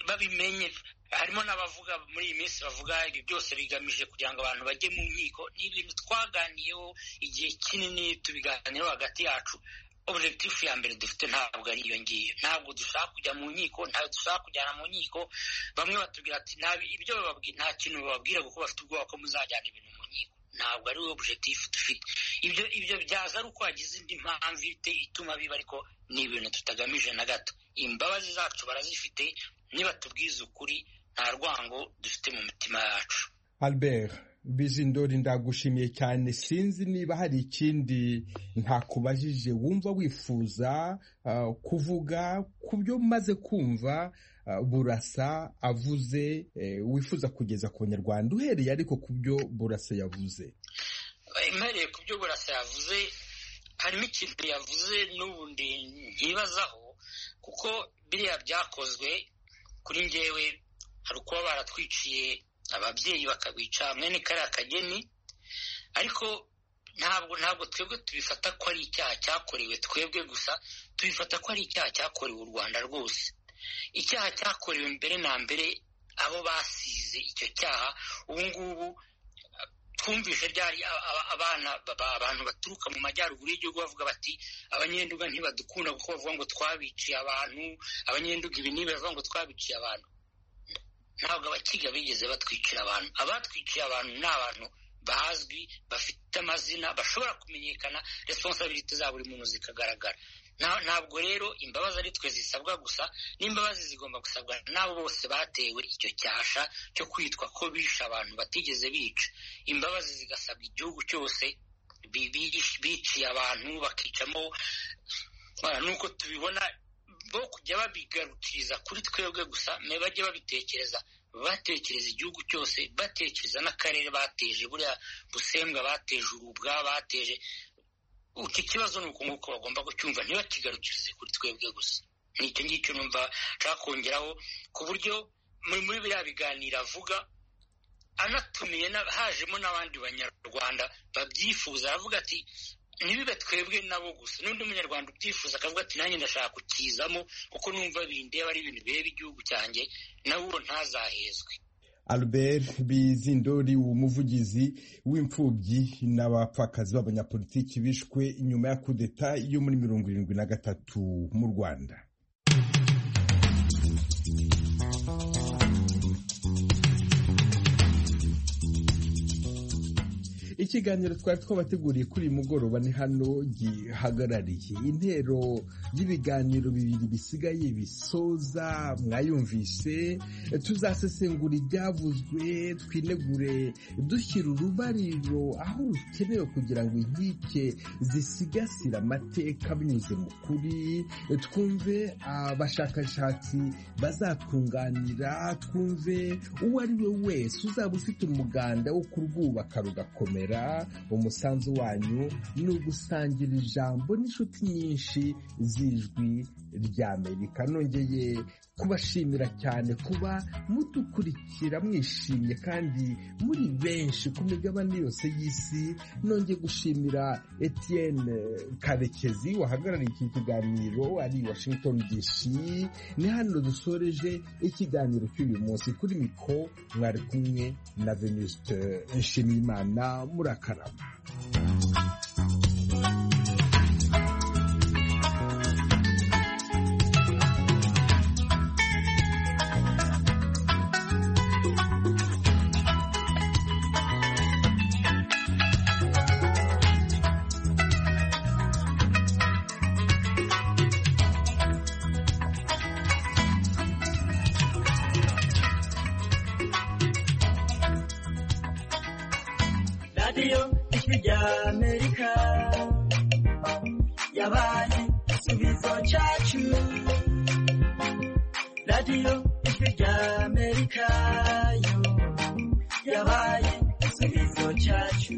babimenye harimo n'abavuga muri iyi minsi bavuga ibi byose bigamije kugira ngo abantu bajye mu nkiko ni ibintu twaganiyeho igihe kinini tubiganiyeho hagati yacu objekitifu ya mbere dufite ntabwo ari iyo ngiyo ntabwo dushaka kujya mu nkiko ntabwo dushaka kujyana mu nkiko bamwe batubwira ati ibyo nta kintu bababwira kuko bafite ubwoba ko muzajyana ibintu mu nkiko ntabwo ari we objekitifu dufite ibyo ibyo byaza ari uko wagize indi mpamvu ituma biba ariko ni ibintu tutagamije na gato imbabazi zacu barazifite niba tubwiza ukuri nta rwango dufite mu mitima yacu albert bizindori ndagushimiye cyane sinzi niba hari ikindi ntakubajije wumva wifuza kuvuga ku byo maze kumva burasa avuze wifuza kugeza ku banyarwanda uhereye ariko ku byo burasa yavuze uhereye ku byo burasa yavuze harimo ikintu yavuze n'ubundi nkibazaho kuko biriya byakozwe kuri ngewe hari ukuba baratwiciye ababyeyi bakabica mwene kariya kageni ariko ntabwo ntabwo twebwe tubifata ko ari icyaha cyakorewe twebwe gusa tubifata ko ari icyaha cyakorewe u rwanda rwose icyaha cyakorewe mbere na mbere abo basize icyo cyaha ubu ngubu twumvise ryari abana abantu baturuka mu majyaruguru y'igihugu bavuga bati abanyenduga ntibadukunda kuko bavuga ngo twabiciye abantu abanyenduga ibi n'ibi bavuga ngo twabiciye abantu ntabwo abakiga bigeze batwikira abantu abatwikira abantu ni abantu bazwi bafite amazina bashobora kumenyekana responsabilite za buri muntu zikagaragara ntabwo rero imbabazi ari twe zisabwa gusa n'imbabazi zigomba gusabwa n'abo bose batewe icyo cyasha cyo kwitwa ko bishe abantu batigeze bica imbabazi zigasabwa igihugu cyose biciye abantu bakicamo nuko tubibona bo kujya babigarukiriza kuri twebwe gusa bajye babitekereza batekereza igihugu cyose batekereza n'akarere bateje buriya busembwa bateje urubwa bateje iki kibazo ni uku nguko bagomba kucyumva ntibakigarukirize kuri twebwe gusa ni icyo ngicyo numva nshaka kongeraho ku buryo muri biriya biganiro avuga anatumiye hajemo n'abandi banyarwanda babyifuza aravuga ati ntibibe twebwe nabo gusa n'undi munyarwanda ubyifuza akavuga ati nanjye ndashaka kukizamo kuko numva bindeba ari ibintu bireba igihugu cyanjye nawe uro ntazahezwe albert bizindori umuvugizi w'imfubyi n'abapfakazi b'abanyapolitiki bishwe nyuma ya kudeta yo muri mirongo irindwi na gatatu mu rwanda ikiganiro twari twabateguriye kuri uyu mugoroba ni hano gihagarariye intero y'ibiganiro bibiri bisigaye bisoza mwayumvise tuzasesengura ibyavuzwe twinegure dushyira urubariro aho rukenewe kugira ngo inkike zisigasire amateka binyuze mu kuri twumve abashakashatsi bazatwunganira twumve uwo ari we wese uzaba ufite umuganda wo kurwubaka rugakomera umusanzu wanyu ni ugusangira ijambo n'inshuti nyinshi z'ijwi ry'amerika nongeye kubashimira cyane kuba mudukurikira mwishimye kandi muri benshi ku migabane yose y'isi nongeye gushimira Etienne karekezi wahagarariye iki kiganiro ari washington DC ni hano dusoreje ikiganiro cy'uyu munsi kuri miko mwari kumwe na venuste nshimiyimana murakarama radiyo ijwi ry'amerika yo yabaye igisubizo cyacu